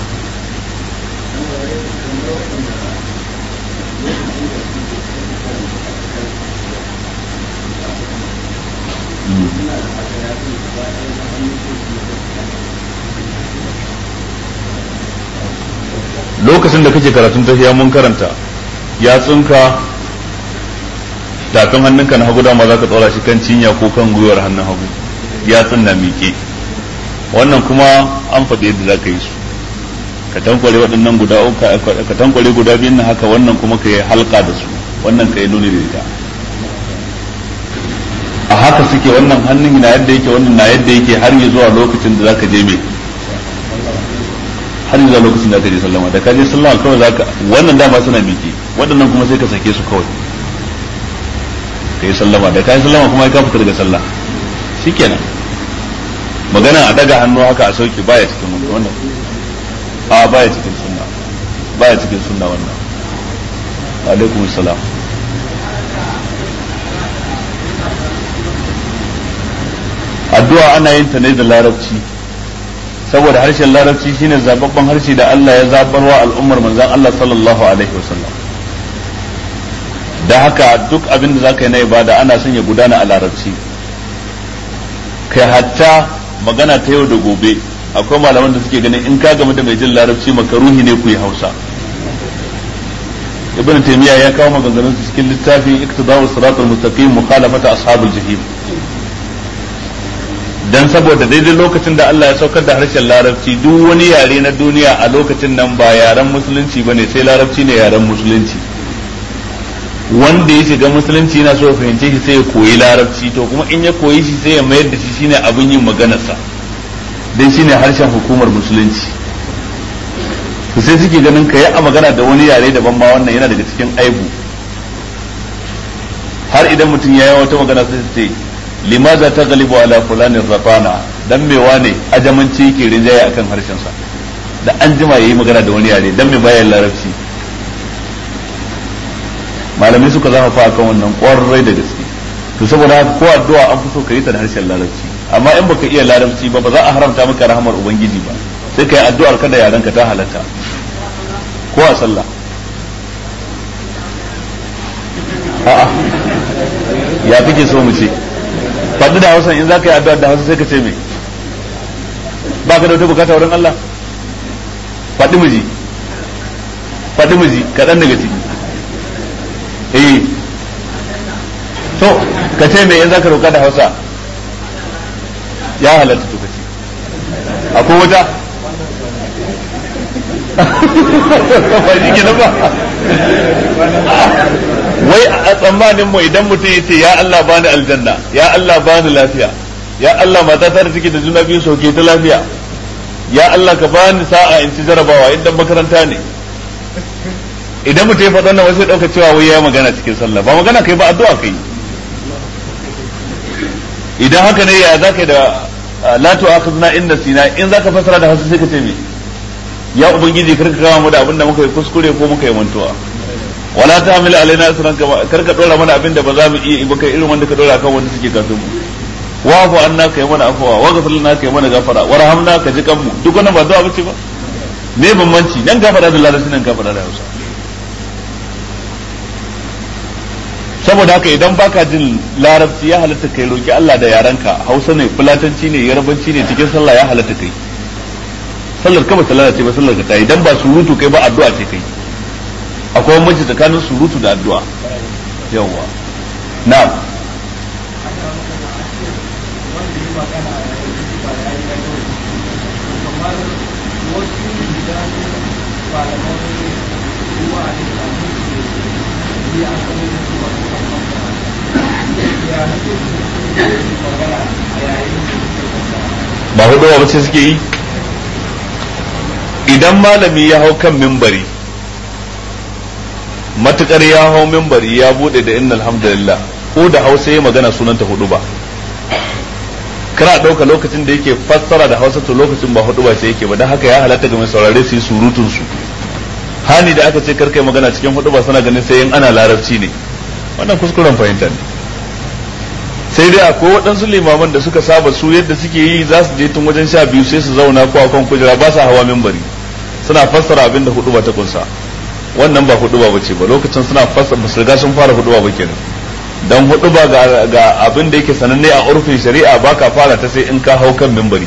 lokacin da kake karatun tafiya mun karanta ya tsinka tafin hannunka na hagu dama za ka tsora shi kan cinya ko kan gwiwar hannun hagu ya tsinna miƙe wannan kuma an faɗi yadda za ka yi su ka tankware waɗannan guda ka tankware guda biyun na haka wannan kuma ka yi halka da su wannan ka yi nuni da ita a haka suke wannan hannun na yadda yake wannan na yadda yake har yi zuwa lokacin da za ka je mai har zuwa lokacin da ka je sallama da ka je sallama kawai za ka wannan dama suna miƙe waɗannan kuma sai ka sake su kawai ka yi sallama da ka yi sallama kuma ka fita daga sallah shikenan magana a daga hannu haka a sauke baya cikin wannan a baya cikin sunna baya cikin sunna wannan alaikum salam addu'a ana yin ta ne da larabci saboda harshen larabci shine zababban harshe da Allah ya zabarwa al'ummar manzon Allah sallallahu alaihi wasallam da haka duk abin da zaka yi na ibada ana son ya gudana a larabci kai hatta magana ta yau da gobe akwai malaman da suke ganin in ka game da mai jin larabci makaruhi ne ku yi hausa ibn taymiya ya kawo maganganun su cikin littafin iktidau siratal mustaqim mukhalafata ashabul jahim dan saboda daidai lokacin da Allah ya saukar da harshen larabci duk wani yare na duniya a lokacin nan ba yaren musulunci bane sai larabci ne yaren musulunci wanda ya shiga musulunci yana so ya fahimce shi sai ya koyi larabci to kuma in ya koyi shi sai ya mayar da shi shine abin yin maganarsa dan shine harshen hukumar musulunci to sai suke ganin ka yi a magana da wani yare daban ma wannan yana daga cikin aibu har idan mutum ya yi wata magana sai su ce limaza ta galibu ala fulanin rafana dan me wane ajamanci yake rinjaye akan harshensa da an jima yayi magana da wani yare dan me bayan larabci malamai suka zama fa kan wannan kwarai da gaske to saboda haka ko addu'a an fi so ka yi ta da harshen larabci amma in baka iya larabci ba ba za a haramta maka rahmar ubangiji ba sai ka yi addu'ar ka da yaran ka ta halatta ko a sallah a'a ya kake so mu ce faɗi da hausa in za ka yi addu'ar da hausa sai ka ce me ba ka da wata bukata wurin Allah faɗi miji faɗi miji kaɗan daga ciki eh to ka ce me in za ka roƙa da hausa ya halatta to kace akwai wata ba shi ke ba wai a tsammanin mu idan mutum ya ce ya Allah bani aljanna ya Allah bani lafiya ya Allah mata ta da take da juna biyu sauke ta lafiya ya Allah ka bani sa'a in ci jarabawa idan makaranta ne idan mutum ya faɗa nan wasu ɗauka cewa wai ya magana cikin sallah ba magana kai ba addu'a kai idan haka ne ya zaka da la tu'akhidna in nasina in zaka fasara da hausa sai ka ce me ya ubangiji karka kawo mu da abin da muka yi kuskure ko muka yi mantuwa wala ta hamila alaina asran kama karka dora mana abin da ba za mu iya ba kai irin wanda ka dora kan wanda suke kafin mu wa fa anna kai mana afwa wa ghafir lana kai mana gafara warhamna ka ji kanmu duk wannan ba zuwa bace ba me bambanci nan gafara da larabci nan gafara da hausa saboda haka idan baka jin larabci ya halatta kai roki Allah da yaranka hausa ne fulatanci ne yarbanci ne cikin sallah ya halatta kai sallar ka ba ta lalace ba sallar ka ta idan ba surutu kai ba addu'a ce kai akwai bambanci tsakanin surutu da addu'a yawwa na'am ba hudu ba ce suke yi idan malami ya hau kan mimbari matukar ya hau mimbari ya bude da inna alhamdulillah ko da hausa ya magana sunanta hudu ba kana ɗauka lokacin da yake fassara da hausa to lokacin ba hudu ba sai yake ba don haka ya halatta ga mai saurare su yi surutun su hani da aka ce karkai magana cikin hudu ba suna ganin sai in ana larabci ne wannan kuskuren fahimta ne sai dai akwai waɗansu limaman da suka saba su yadda suke yi za su je tun wajen sha biyu sai su zauna ko akan kujera ba sa hawa mimbari suna fassara abin da hudu ba ta kunsa wannan ba hudu ba bace ba lokacin suna fassara ba su riga sun fara hudu ba kenan dan hudu ba ga abin da yake sananne a urfin shari'a ba ka fara ta sai in ka hau kan mimbari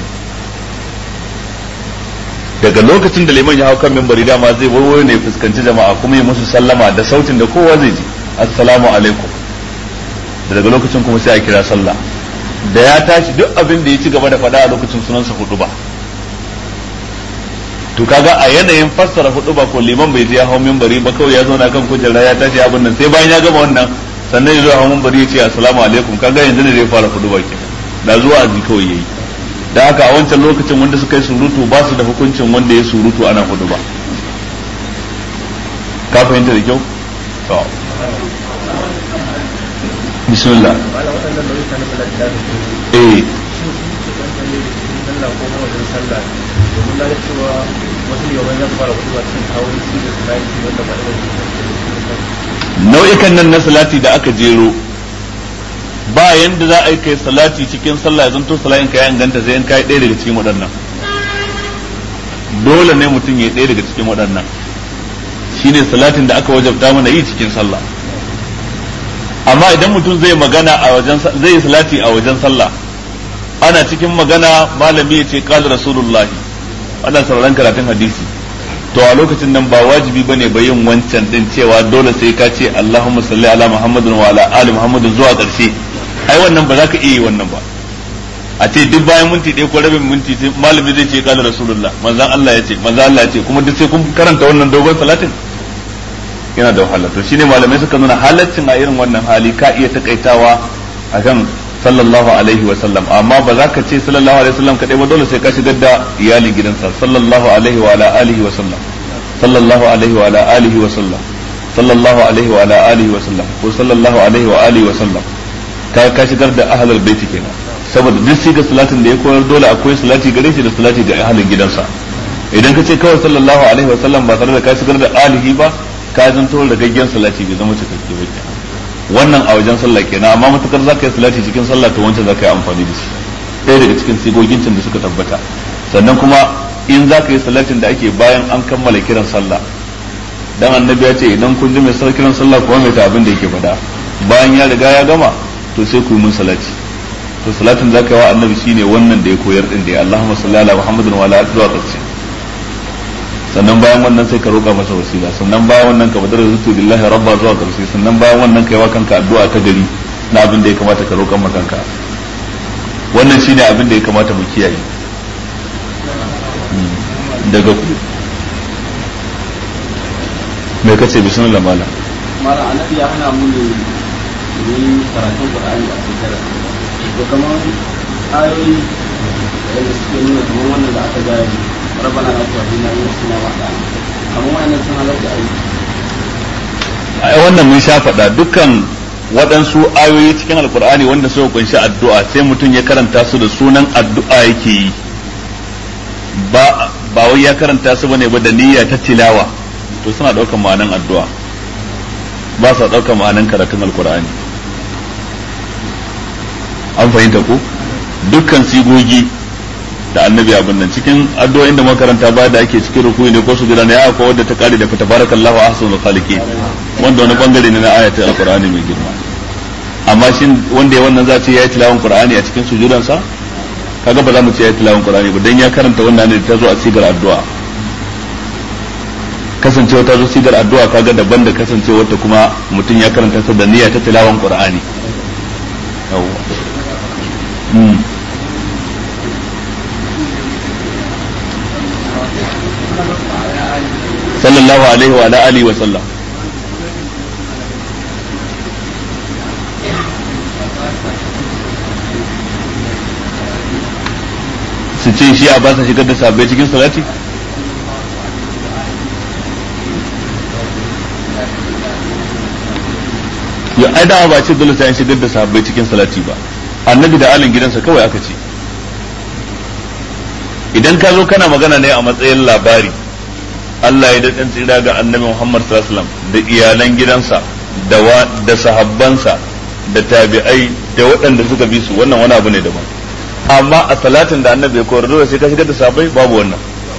daga lokacin da liman ya hau kan mimbari dama zai warware ne fuskanci jama'a kuma yi musu sallama da sautin da kowa zai ji assalamu alaikum da daga lokacin kuma sai a kira sallah da ya tashi duk abin da ya ci gaba da faɗa a lokacin sunansa hudu ba to kaga a yanayin fassara hudu ba ko liman bai je ya hau minbari ba kawai ya zauna kan kujera ya tashi abin nan sai bayan ya gama wannan sannan ya zo hau minbari ya ce assalamu alaikum kaga yanzu ne zai fara hudu ba kenan da zuwa azi kawai yayi da haka a wancan lokacin wanda suka yi surutu ba su da hukuncin wanda ya surutu ana hudu ba ka fahimta da kyau to bismillah eh nau'ikan nan na salati da aka jero ba yanda za a yi kai salati cikin sallah zan to salatin ka ya inganta sai in kai ɗaya daga cikin waɗannan dole ne mutum ya ɗaya daga cikin waɗannan shine salatin da aka wajabta mana yi cikin sallah amma idan mutum zai magana a wajen zai yi salati a wajen sallah ana cikin magana malami ya ce qala rasulullah ana sauraron karatun hadisi to a lokacin nan ba wajibi bane ba yin wancan din cewa dole sai ka ce Allahumma salli ala Muhammadin wa ala ali Muhammadin zuwa ƙarshe ai wannan ba za ka iya yi wannan ba a ce duk bayan minti ɗaya ko rabin minti sai malami zai ce qala rasulullah manzon Allah ya ce manzon Allah ya ce kuma duk sai kun karanta wannan dogon salatin yana da wahala to shine malamai suka nuna halaccin a irin wannan hali ka iya takaitawa akan sallallahu alaihi wa sallam amma ba za ka ce sallallahu alaihi wa sallam kadai ba dole sai ka shigar da iyali gidansa sallallahu alaihi wa ala alihi wa sallam sallallahu alaihi wa ala alihi wa sallam sallallahu alaihi wa ala alihi wa sallam ko sallallahu alaihi wa alihi wa sallam ka ka shigar da ahlul baiti kenan saboda duk siga salatin da ya koyar dole akwai salati gare shi da salati ga ahlin gidansa idan ka ce kawai sallallahu alaihi wa sallam ba tare da ka shigar da alihi ba ka zanto ragaggen salati bai zama cikakke ba kenan wannan a wajen sallah kenan amma matukar za ka yi salati cikin sallah to wancan za ka yi amfani da shi ɗaya daga cikin sigogin da suka tabbata sannan kuma in za ka yi salatin da ake bayan an kammala kiran sallah dan annabi ya ce idan kun ji mai sar kiran sallah kuma mai ta abin da yake faɗa bayan ya riga ya gama to sai ku yi mun salati to salatin da ka yi wa annabi shine wannan da ya koyar din da ya Allahumma salli ala Muhammadin wa ala alihi wa sahbihi sannan bayan wannan sai ka roƙa masa wasila sannan bayan wannan ka badar zutu billahi rabba zuwa karshe sannan bayan wannan kai wa kanka addu'a ta gari na abin da ya kamata ka roƙa maka kanka wannan shine abin da ya kamata mu kiyaye daga ku me kace bismillah malam malam annabi ya hana mu ne ni karatun qur'ani a cikin to kamar ayoyi da suke nuna kamar wannan da aka gaya ربنا لا تؤاخذنا إن نسينا وأخطأنا amma wa'annan sun halatta a yi ai wannan mun sha faɗa dukkan waɗansu ayoyi cikin alkur'ani wanda suka kunshi addu'a sai mutum ya karanta su da sunan addu'a yake yi ba ba wai ya karanta su bane ba da niyya ta tilawa to suna ɗaukar ma'anan addu'a ba sa ɗaukar ma'anan karatun alkur'ani an fahimta ko dukkan sigogi da annabi abin nan cikin addu'o'in da makaranta ba da ake cikin rukuyi ne ko su gida ne akwai wadda ta kare da fita barakallahu ahsanul khaliqin wanda wani bangare ne na ayatul alqur'ani mai girma amma shin wanda ya wannan za ce yayi tilawan qur'ani a cikin sujudan sa kaga ba za mu ce yayi tilawan qur'ani ba dan ya karanta wannan ne ta zo a sigar addu'a kasancewa ta zo sigar addu'a kaga daban da kasancewa ta kuma mutum ya karanta ta da niyya ta tilawan qur'ani yawwa sallallahu alaihi wa alihi wa sallam su ce shi a ba sa shigar da sabbai cikin salati ya ai da ba ce dole sai an shigar da sabbai cikin salati ba annabi da alin gidansa kawai aka ce idan ka zo kana magana ne a matsayin labari Allah ya daɗin tsira ga annabi Muhammad sallallahu alaihi wasallam da iyalan gidansa da da sahabbansa da tabi'ai da waɗanda suka bi su wannan wani abu ne daban amma a salatin da annabi ya koyar dole sai ka shigar da sahabbai babu wannan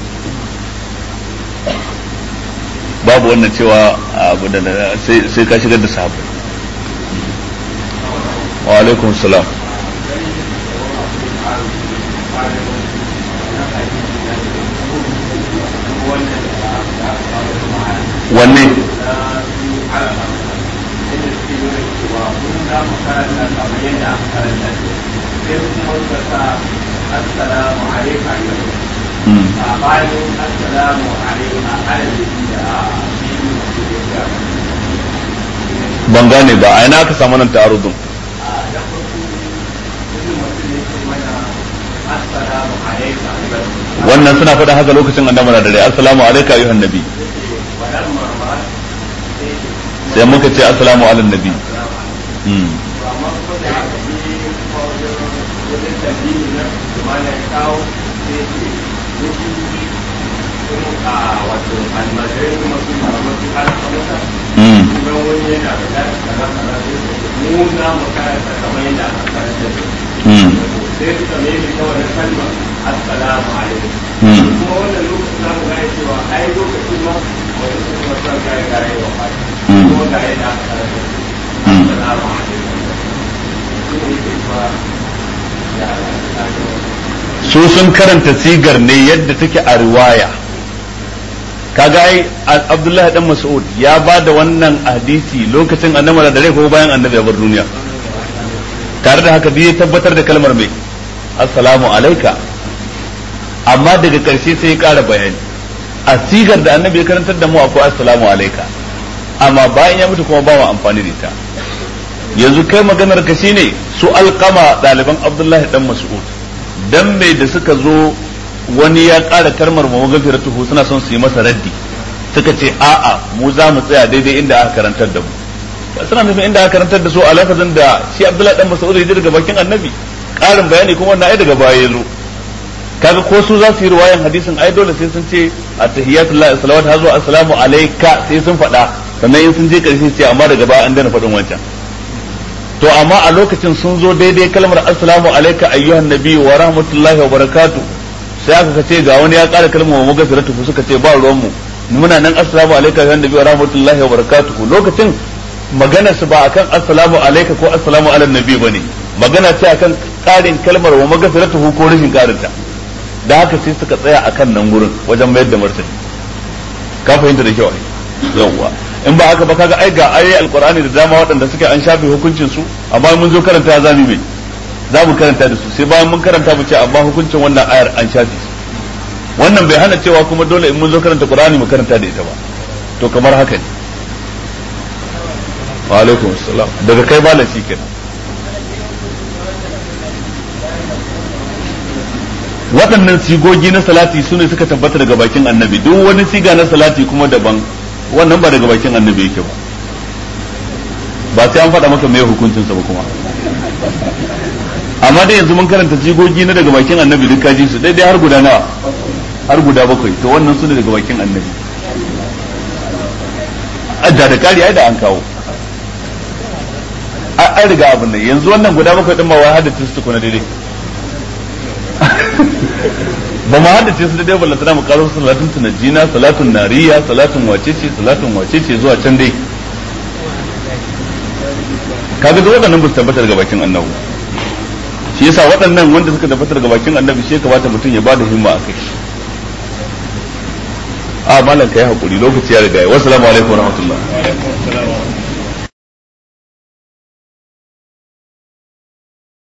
babu wannan cewa abu da sai ka shigar da sahabbai wa alaikum salam wanne ban gane ba a ina aka samu nan ta'arudun wannan suna faɗa haka lokacin annabi na dare assalamu alayka ayyuhan nabi sai muka ce assalamu ala nabi sai suka mai ta wannan kalmar assalamu alaikum kuma wannan lokacin za mu gane cewa ai lokacin ma wani su kuma son gane gane wa fata kuma ga yadda aka karanta assalamu alaikum shi ne ke cewa su sun karanta sigar ne yadda take a riwaya kaga ai Abdullahi dan Mas'ud ya ba da wannan hadisi lokacin annabi da dare ko bayan annabi ya bar duniya tare da haka ya tabbatar da kalmar mai assalamu alaika amma daga ƙarshe sai ya ƙara bayani a sigar da annabi ya karantar da mu akwai assalamu alaika amma bayan ya mutu kuma ba mu amfani da ita yanzu kai maganar ka shine su alƙama ɗaliban abdullahi dan mas'ud dan mai da suka zo wani ya ƙara kalmar mu gafiratuhu suna son su yi masa raddi suka ce a'a mu za mu tsaya daidai inda aka karantar da mu suna nufin inda aka karantar da su a lafazin da shi abdullahi dan mas'ud ya daga bakin annabi ƙarin bayani kuma wannan ai daga baya ya zo kaga ko su za su yi riwayan hadisin ai dole sai sun ce at-tahiyatullah salawat hazu assalamu alayka sai sun faɗa sannan in sun je karshe ce amma daga baya an daina faɗin wancan to amma a lokacin sun zo daidai kalmar assalamu alayka ayyuhan nabi wa rahmatullahi wa barakatuh sai aka ce ga wani ya ƙara kalmar wa magfiratu suka ce ba ruwan mu muna nan assalamu alayka ayyuhan nabi wa rahmatullahi wa barakatuh lokacin magana su ba akan assalamu alayka ko assalamu ala nabi bane magana ce akan ƙarin kalmar wa magfiratu ko rashin ƙarinta da haka sai suka tsaya akan nan gurin wajen mayar da martani ka fahimta da kyau yawwa in ba haka ba kaga ai ga ayoyi alqur'ani da dama waɗanda suke an shafe hukuncin su amma mun zo karanta za mu mai za mu karanta da su sai bayan mun karanta mu ce amma hukuncin wannan ayar an shafe wannan bai hana cewa kuma dole in mun zo karanta qur'ani mu karanta da ita ba to kamar haka ne wa alaikum assalam daga kai malam shi kenan waɗannan sigogi na salati su ne suka tabbata daga bakin annabi duk wani siga na salati kuma daban wannan ba daga bakin annabi yake ba ba sai an faɗa maka mai hukuncinsa ba kuma amma dai yanzu mun karanta sigogi na daga bakin annabi duk kaji su daidai har guda nawa har guda bakwai to wannan su ne daga bakin annabi da da kari ai da an kawo an riga abin nan yanzu wannan guda bakwai din ma wai haddace su tukuna daidai ba mu haddace su daidai ballantana mu karo salatun tunajina salatun nariya salatun wacece salatun wacece zuwa can dai kaga da waɗannan ba su tabbata daga bakin annabi shi yasa waɗannan wanda suka tabbata daga bakin annabi shi kamata mutum ya bada himma a kai a malam kai hakuri lokaci ya riga ya wassalamu alaikum warahmatullahi